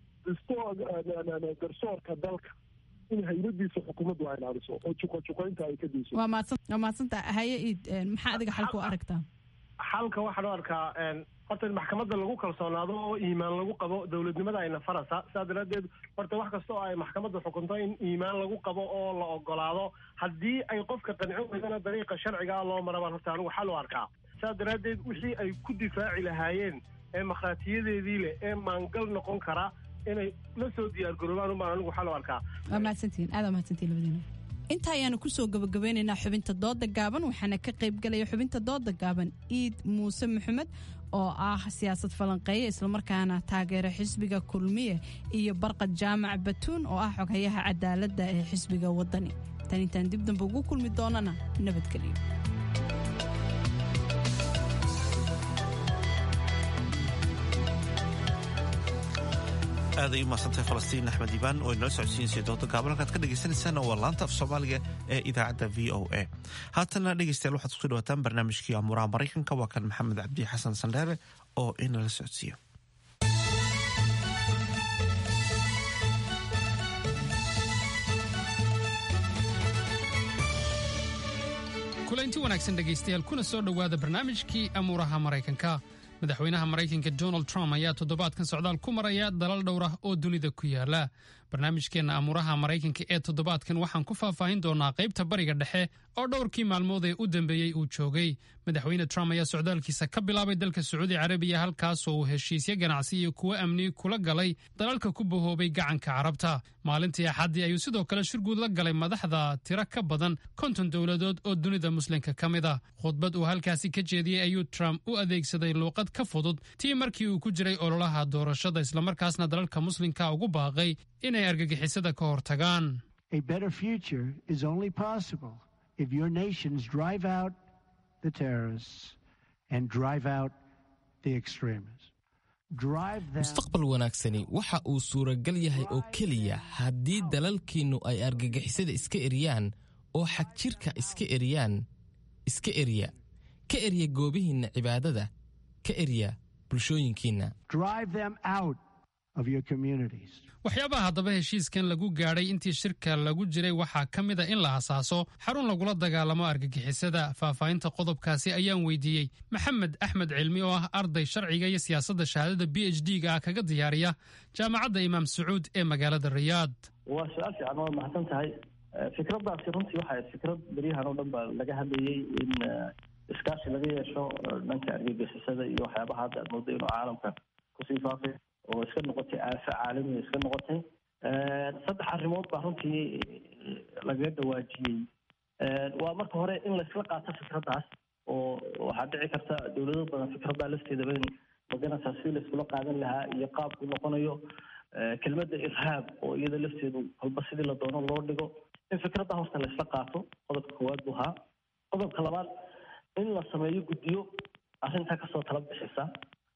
garsoorka dalka in hayradiisa xukuumaddu ay ilaaliso oo juqajuqaynta ay ka dayso waa mahadsan waa mahadsantaa haye iid maxaa adiga xalka u aragtaa xalka waxaan u arkaa horta in maxkamadda lagu kalsoonaado oo iimaan lagu qabo dowladnimada ayna farasa sidaa daraaddeed horta wax kasta oo ay maxkamadda xukunto in iimaan lagu qabo oo la ogolaado haddii ay qofka qancin weydana dariiqa sharciga ah loo marabaan horta anigu xal u arkaa sidaa daraaddeed wixii ay ku difaaci lahaayeen ee makhaatiyadeedii leh ee maangal noqon kara inay la soo diyaargaroobaan unbaan anigu xal u arkaa waa mahadsantihiin aad waa mahadsantihin labadiina inta ayaanu kusoo gabagabeynaynaa xubinta dooda gaaban waxaana ka qaybgalaya xubinta dooda gaaban iid muuse maxamed oo ah siyaasad falanqeeye islamarkaana taageera xisbiga kulmiye iyo barqad jaamac batuun oo ah xoghayaha cadaaladda ee xisbiga wadani tan intaan dib dambe ugu kulmi doonana nabadgelyo aaday u mahadsantahay falastiin axmed iibaan oo inala socodsiinsay dooda gaaban halkaad ka dhegaysanaysaana waa laanta af soomaaliga ee idaacadda v o a haatana dhegaystayaal waxaad kusoo dhawaataan barnaamijkii amuuraha maraykanka waa kan maxamed cabdi xasan sandheere oo inala socodsiiyo kulanti wanaagsan dhegaystayaal kuna soo dhowaada barnaamijkii amuuraha maraykanka madaxweynaha maraykanka donald trump ayaa toddobaadkan socdaal ku maraya dalal dhowr ah oo dunida ku yaala barnaamijkeenna amuuraha maraykanka ee toddobaadkan waxaan ku faahfaahin doonaa qaybta bariga dhexe oo dhowrkii maalmood ee u dambeeyey uu joogay madaxweyne trump ayaa socdaalkiisa ka bilaabay dalka sacuudi carabiya halkaasoo uu heshiisyo ganacsi iyo kuwo amni kula galay dalalka ku bahoobay gacanka carabta maalintii axaddii ayuu sidoo kale shirguud la galay madaxda tiro ka badan konton dowladood oo dunida muslimka ka mid ah khudbad uu halkaasi ka jeediyey ayuu trump u adeegsaday luuqad ka fudud tii markii uu ku jiray ololaha doorashada islamarkaasna dalalka muslimka ugu baaqay inay argagixisada ka hortagaan if your nations drive out the terrorists and drive out the extremists. Drive them. mustaqbal wanaagsani waxa uu suuragal yahay oo keliya haddii dalalkiinnu ay argagixisada iska eriyaan oo xagjirka iska eriyaan iska erya ka erya goobihiinna cibaadada ka erya bulshooyinkiinna Drive them out of your communities. waxyaabaha haddaba heshiiskan lagu gaadhay intii shirka lagu jiray waxaa ka mid a in la hasaaso xarun lagula dagaalamo argagixisada faahfaahinta qodobkaasi ayaan weydiiyey maxamed axmed cilmi oo ah arday sharciga iyo siyaasadda shahaadada b h d ga ah kaga diyaariya jaamacadda imaam sacuud ee magaalada riyaad waa su-aal fiican waa mahadsan tahay fikraddaasi runtii waxay fikrad beryahan oo dhan ba laga hadlayey in iskaashi laga yeesho dhanka argagixisada iyo waxyaabaha hadda aad moodo inuu caalamka kusii faafay oo iska noqotay aafo caalamiya iska noqotay saddex arrimood baa runtii lagaga dhawaajiyey waa marka hore in laysla qaato fikraddaas oo waxaa dhici karta dowlado badan fikraddaa lafteedaba in maganaysaa sidii layskula qaadan lahaa iyo qaabku noqonayo kelmadda irhaab oo iyada lafteedu kolba sidii la doono loo dhigo in fikradda horta laysla qaato qodobka koowaad buu ahaa qodobka labaad in la sameeyo guddiyo arrintaa kasoo tala bixisa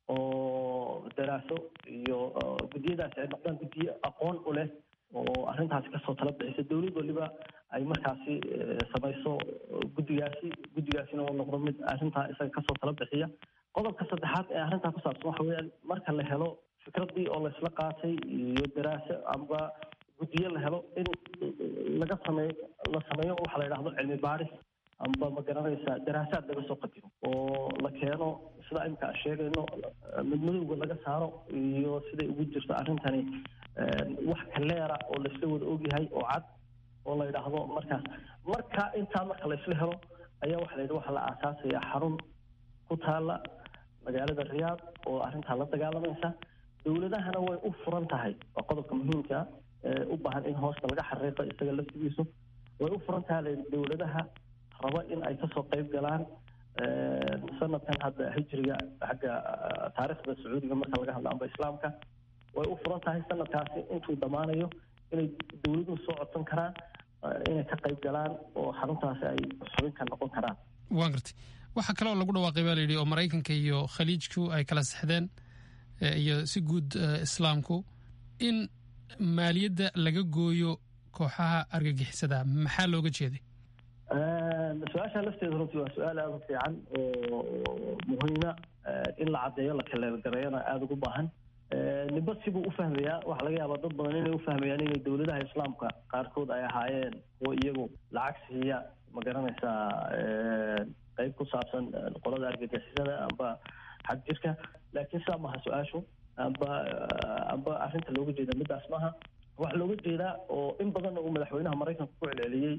oo daraaso iyo guddiyadaasi ay noqdaan guddiyo aqoon u leh oo arrintaasi kasoo tala bixisa dowlad waliba ay markaasi samayso guddigaasi guddigaasina uu noqdo mid arrintaa isaga kasoo tala bixiya qodobka saddexaad ee arrintaa ku saabsan waxa weeyaan marka la helo fikraddii oo laysla qaatay iyo daraaso amba guddiyo la helo in laga sameeyo la sameeyo waxa la yidhahdo cilmi baaris amba ma garanaysaa daraasaad laga soo qadimo oo la keeno sida imika aan sheegayno midmadowga laga saaro iyo siday ugu jirto arrintani wax kaleera oo laysla wada ogyahay oo cad oo la yidhaahdo markaas marka intaa marka laysla helo ayaa waxa la yidhi waxaa la aasaasaya xarun ku taala magaalada riyaad oo arrintaa la dagaalamaysa dowladahana way u furan tahay waa qodobka muhiimka ee u baahan in hoosta laga xariiqo isaga laftigiisu way u furan tahay layidhi dowladaha raba in ay kasoo qayb galaan sanadkan hadda hijriga xagga taariikhda sacuudiga marka laga hadlo amba islaamka way u furan tahay sanadkaasi intuu dhammaanayo inay dowladuhu soo codsan karaan inay ka qayb galaan oo xaruntaasi ay xubin ka noqon karaan waan gartay waxaa kale oo lagu dhawaaqay baa layidhi oo maraykanka iyo khaliijku ay kala sexdeen iyo si guud islaamku in maaliyadda laga gooyo kooxaha argagixisada maxaa looga jeeday su-aasha lafteeda runtii waa su-aal aada u fiican oo muhiima in la caddeeyo la kaleelgareeyana aada ugu baahan nimba sibuu u fahmayaa waxaa laga yaabaa dad badan inay u fahmayaan inay dowladaha islaamka qaarkood ay ahaayeen kuwo iyagu lacag siiya ma garanaysaa qeyb ku saabsan qolada argagixisada amba xag jirka laakiin sidaa maaha su-aashu amba amba arrinta looga jeeda midaas maaha waxaa looga jeedaa oo in badanna uu madaxweynaha maraykanka ku celceliyey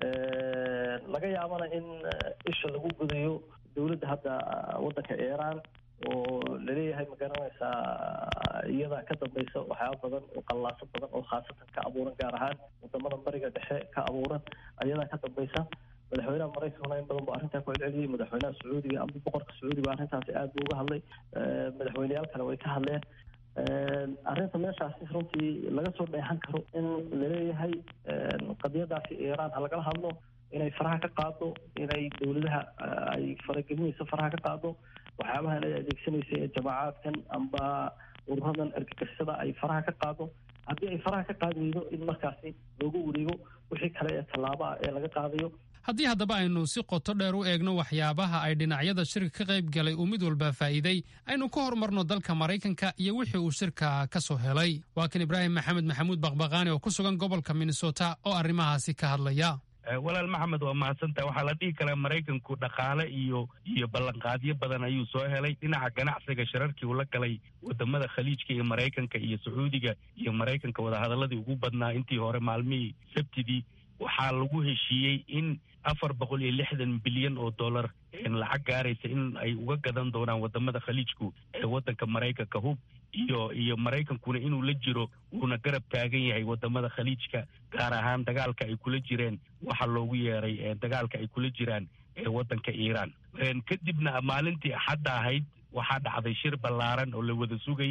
laga yaabana in isha lagu gudayo dowladda hadda waddanka iiraan oo laleeyahay ma garanaysaa iyadaa ka dambaysa waxyaaba badan oo qallaaso badan oo khaasatan ka abuuran gaar ahaan wadamada bariga dhexe ka abuuran ayadaa ka dambaysa madaxweynaha maraykankuna in badan buu arrintaa ku celceliyey madaxweynaha sacuudiga amba boqorka sacuudiga arrintaasi aad buu uga hadlay madaxweyneyaal kale way ka hadleen arrinta meeshaasi runtii laga soo dheexan karo in laleeyahay qadiyadaasi iiraan ha lagala hadlo inay faraha ka qaado inay dowladaha ay faragelinayso faraha ka qaado waxyaabahan ay adeegsanaysa ee jamaacaadkan amba ururadan argagixisada ay faraha ka qaado haddii ay faraha ka qaadi weydo in markaasi loogu wareego wixii kale ee tallaabo ah ee laga qaadayo haddii haddaba aynu si qoto dheer u eegno waxyaabaha ay dhinacyada shirka ka qayb galay uu mid walba faa'iiday aynu ka hormarno dalka maraykanka iyo wixii uu shirka ka soo helay waa kan ibraahim maxamed maxamuud baqbaqaani oo ku sugan gobolka minnesota oo arrimahaasi ka hadlaya walaal maxamed waa mahadsantaha waxaa la dhihi karaa maraykanku dhaqaale iyo iyo ballanqaadyo badan ayuu soo helay dhinaca ganacsiga shirarkii uu la galay wadamada khaliijka iyo maraykanka iyo sacuudiga iyo maraykanka wadahadaladii ugu badnaa intii hore maalmihii sabtidii waxaa lagu heshiiyey in afar boqol iyo lixdan bilyan oo dollar lacag gaaraysa in ay uga gadan doonaan wadamada khaliijku ee wadanka maraykanka hub iyo iyo maraykankuna inuu la jiro wuuna garab taagan yahay wadamada khaliijka gaar ahaan dagaalka ay kula jireen waxa loogu yeeray dagaalka ay kula jiraan ee wadanka iiraan kadibna maalintii axadda ahayd waxaa dhacday shir ballaaran oo la wada sugayey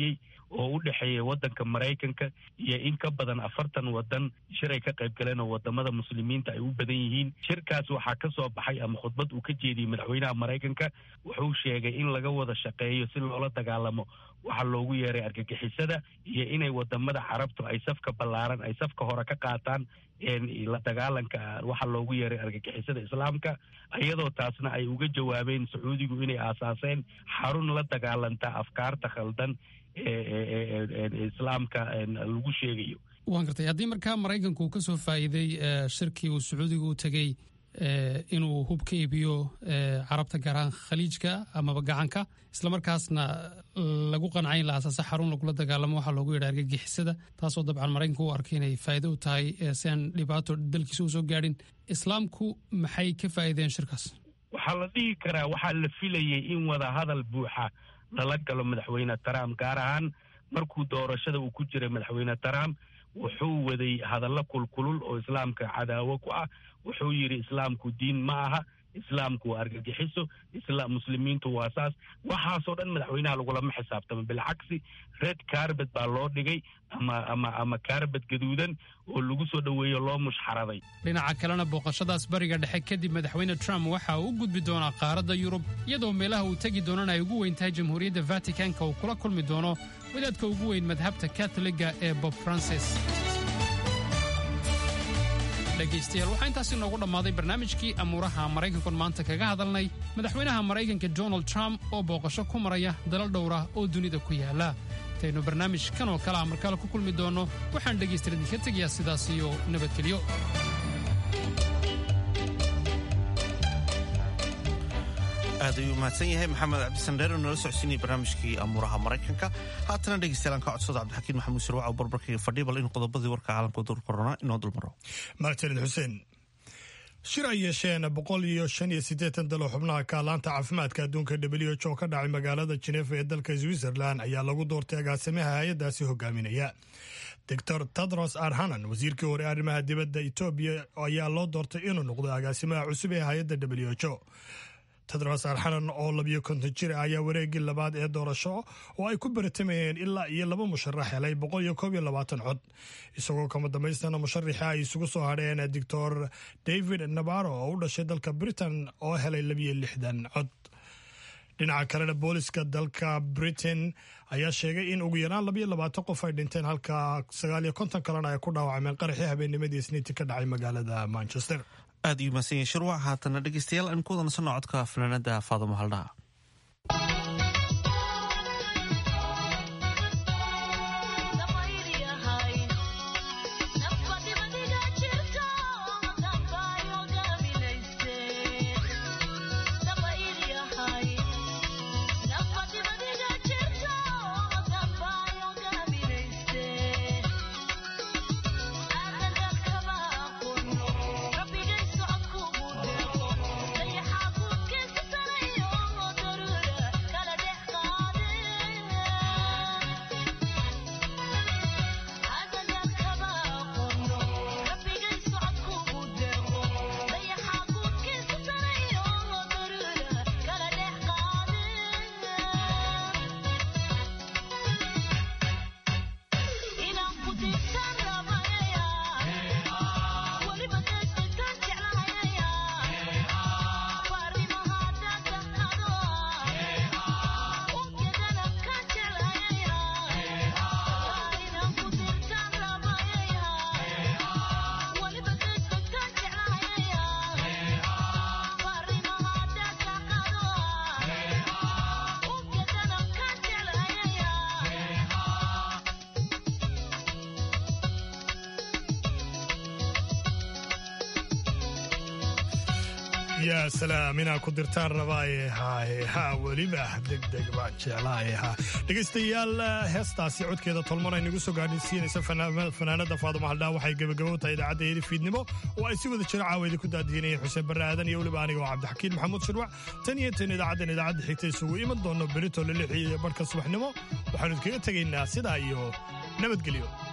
oo u dhexeeya waddanka maraykanka iyo in ka badan afartan waddan shiray ka qayb galeen oo wadamada muslimiinta ay u badan yihiin shirkaas waxaa ka soo baxay ama khudbad uu ka jeediyey madaxweynaha maraykanka wuxuu sheegay in laga wada shaqeeyo si loola dagaalamo waxaa loogu yeeray argagixisada iyo inay wadamada carabtu ay safka ballaaran ay safka hore ka qaataan la dagaalanka waxa loogu yeeray argagixisada islaamka iyadoo taasna ay uga jawaabeen sacuudigu inay aasaaseen xarun la dagaalanta afkaarta khaldan ee islaamka lagu sheegayo waan gartay haddii markaa maraykanku uu ka soo faa'iiday shirkii uu sacuudiga u tegey inuu hub ka iibiyo carabta gaar ahaan khaliijka amaba gacanka islamarkaasna lagu qancay in la asaasa xarun lagula dagaalamo waxaa loogu yidha argagixisada taasoo dabcan maraykanku u arkay inay faa'iido u tahay si aan dhibaato dalkiisa usoo gaadhin islaamku maxay ka faa'iideen shirkaas waxaa la dhihi karaa waxaa la filayay in wada hadal buuxa lala galo madaxweyne trump gaar ahaan markuu doorashada uu ku jiray madaxweyne trump wuxuu waday hadallo kulkulul oo islaamka cadaawo ku ah wuxuu yidhi islaamku diin ma aha islaamku waa argagixiso muslimiintu waa saas waxaasoo dhan madaxweynaha lagulama xisaabtamo bilcagsi red carbet baa loo dhigay ama ama ama carbet gaduudan oo lagu soo dhoweeyo loo mushxaraday dhinaca kalena booqashadaas bariga dhexe kadib madaxweyne trump waxa uu u gudbi doonaa qaaradda yurub iyadoo meelaha uu tegi doonana ay ugu weyn tahay jamhuuriyadda vaticanka uu kula kulmi doono wadaadka ugu weyn madhabta katoliga ee bob francis dhegaystayaal waxaa intaasi noogu dhammaaday barnaamijkii amuuraha maraykankan maanta kaga hadalnay madaxweynaha maraykanka donald trump oo booqasho ku maraya dalal dhowra oo dunida ku yaala intaynu barnaamij kan oo kale a markale ku kulmi doonno waxaan dhegaystayaal idinka tegayaa sidaas iyo nabadgelyo aad ayuu mahadsan yahay maxamed cabdisandheer oo nala socodsiinaya barnaamijkii amuuraha maraykanka haatana dhegeystayaal aan ka codsada cabdixakiin maxamuud sirwac oo barbarkaiga fadhiya bal in qodobadii warka caalamka dur korona inoo dulmaro mahadsanid xuseen shir ay yeesheen boqol iyo shan iyo siddeetan dalo xubnaha kaalaanta caafimaadka adduunka w h o ka dhacay magaalada jenefa ee dalka switzerland ayaa lagu doortay agaasimaha hay-addaasi hogaaminaya doctor tedros arhanan wasiirkii hore arrimaha dibadda etoobiya ayaa loo doortay inuu noqdo agaasimaha cusub ee hay-adda w h o tedros arxanan oo labiyo konton jir ayaa wareegii labaad ee doorasho oo ay ku baratamayeen ilaa iyo laba musharax helay boqol iyo koob iyo labaatan cod isagoo kama dambaystana musharaxa ay isugu soo hadheen doctor david nabaro oo u dhashay dalka britain oo helay labiyo lixdan cod dhinaca kalena booliska dalka britain ayaa sheegay in ugu yaraan labayo labaatan qof ay dhinteen halka sagaal iyo konton kalena ay ku dhaawacmeen qaraxii habeennimadii isniintii ka dhacay magaalada manchester aad iyuu mahadsan yahay shirwac haatana dhegeystayaal aan ku wadansano codka fanaanada faadamo haldhaha yaa salaam inaa ku dirtaan rabaaye haaye ha weliba degdeg baan jeclaaye ha dhegaystayaal heestaasi codkeeda tolmon ay nagu soo gaadhisiinaysa fanaanada faaduma haldhaa waxay gebagabo tahay idaacadda fiidnimo oo ay si wada jiro caawa ku daadihinayeen xuseen barre aadan iyo weliba aniga oo cabdixakiin maxamuud shirwac tan iyo tan idaacaddan idaacadda xigta isugu iman doono berito lilixi iyo barhka subaxnimo waxaanu idkaga tegaynaa sidaa iyo nabadgelyo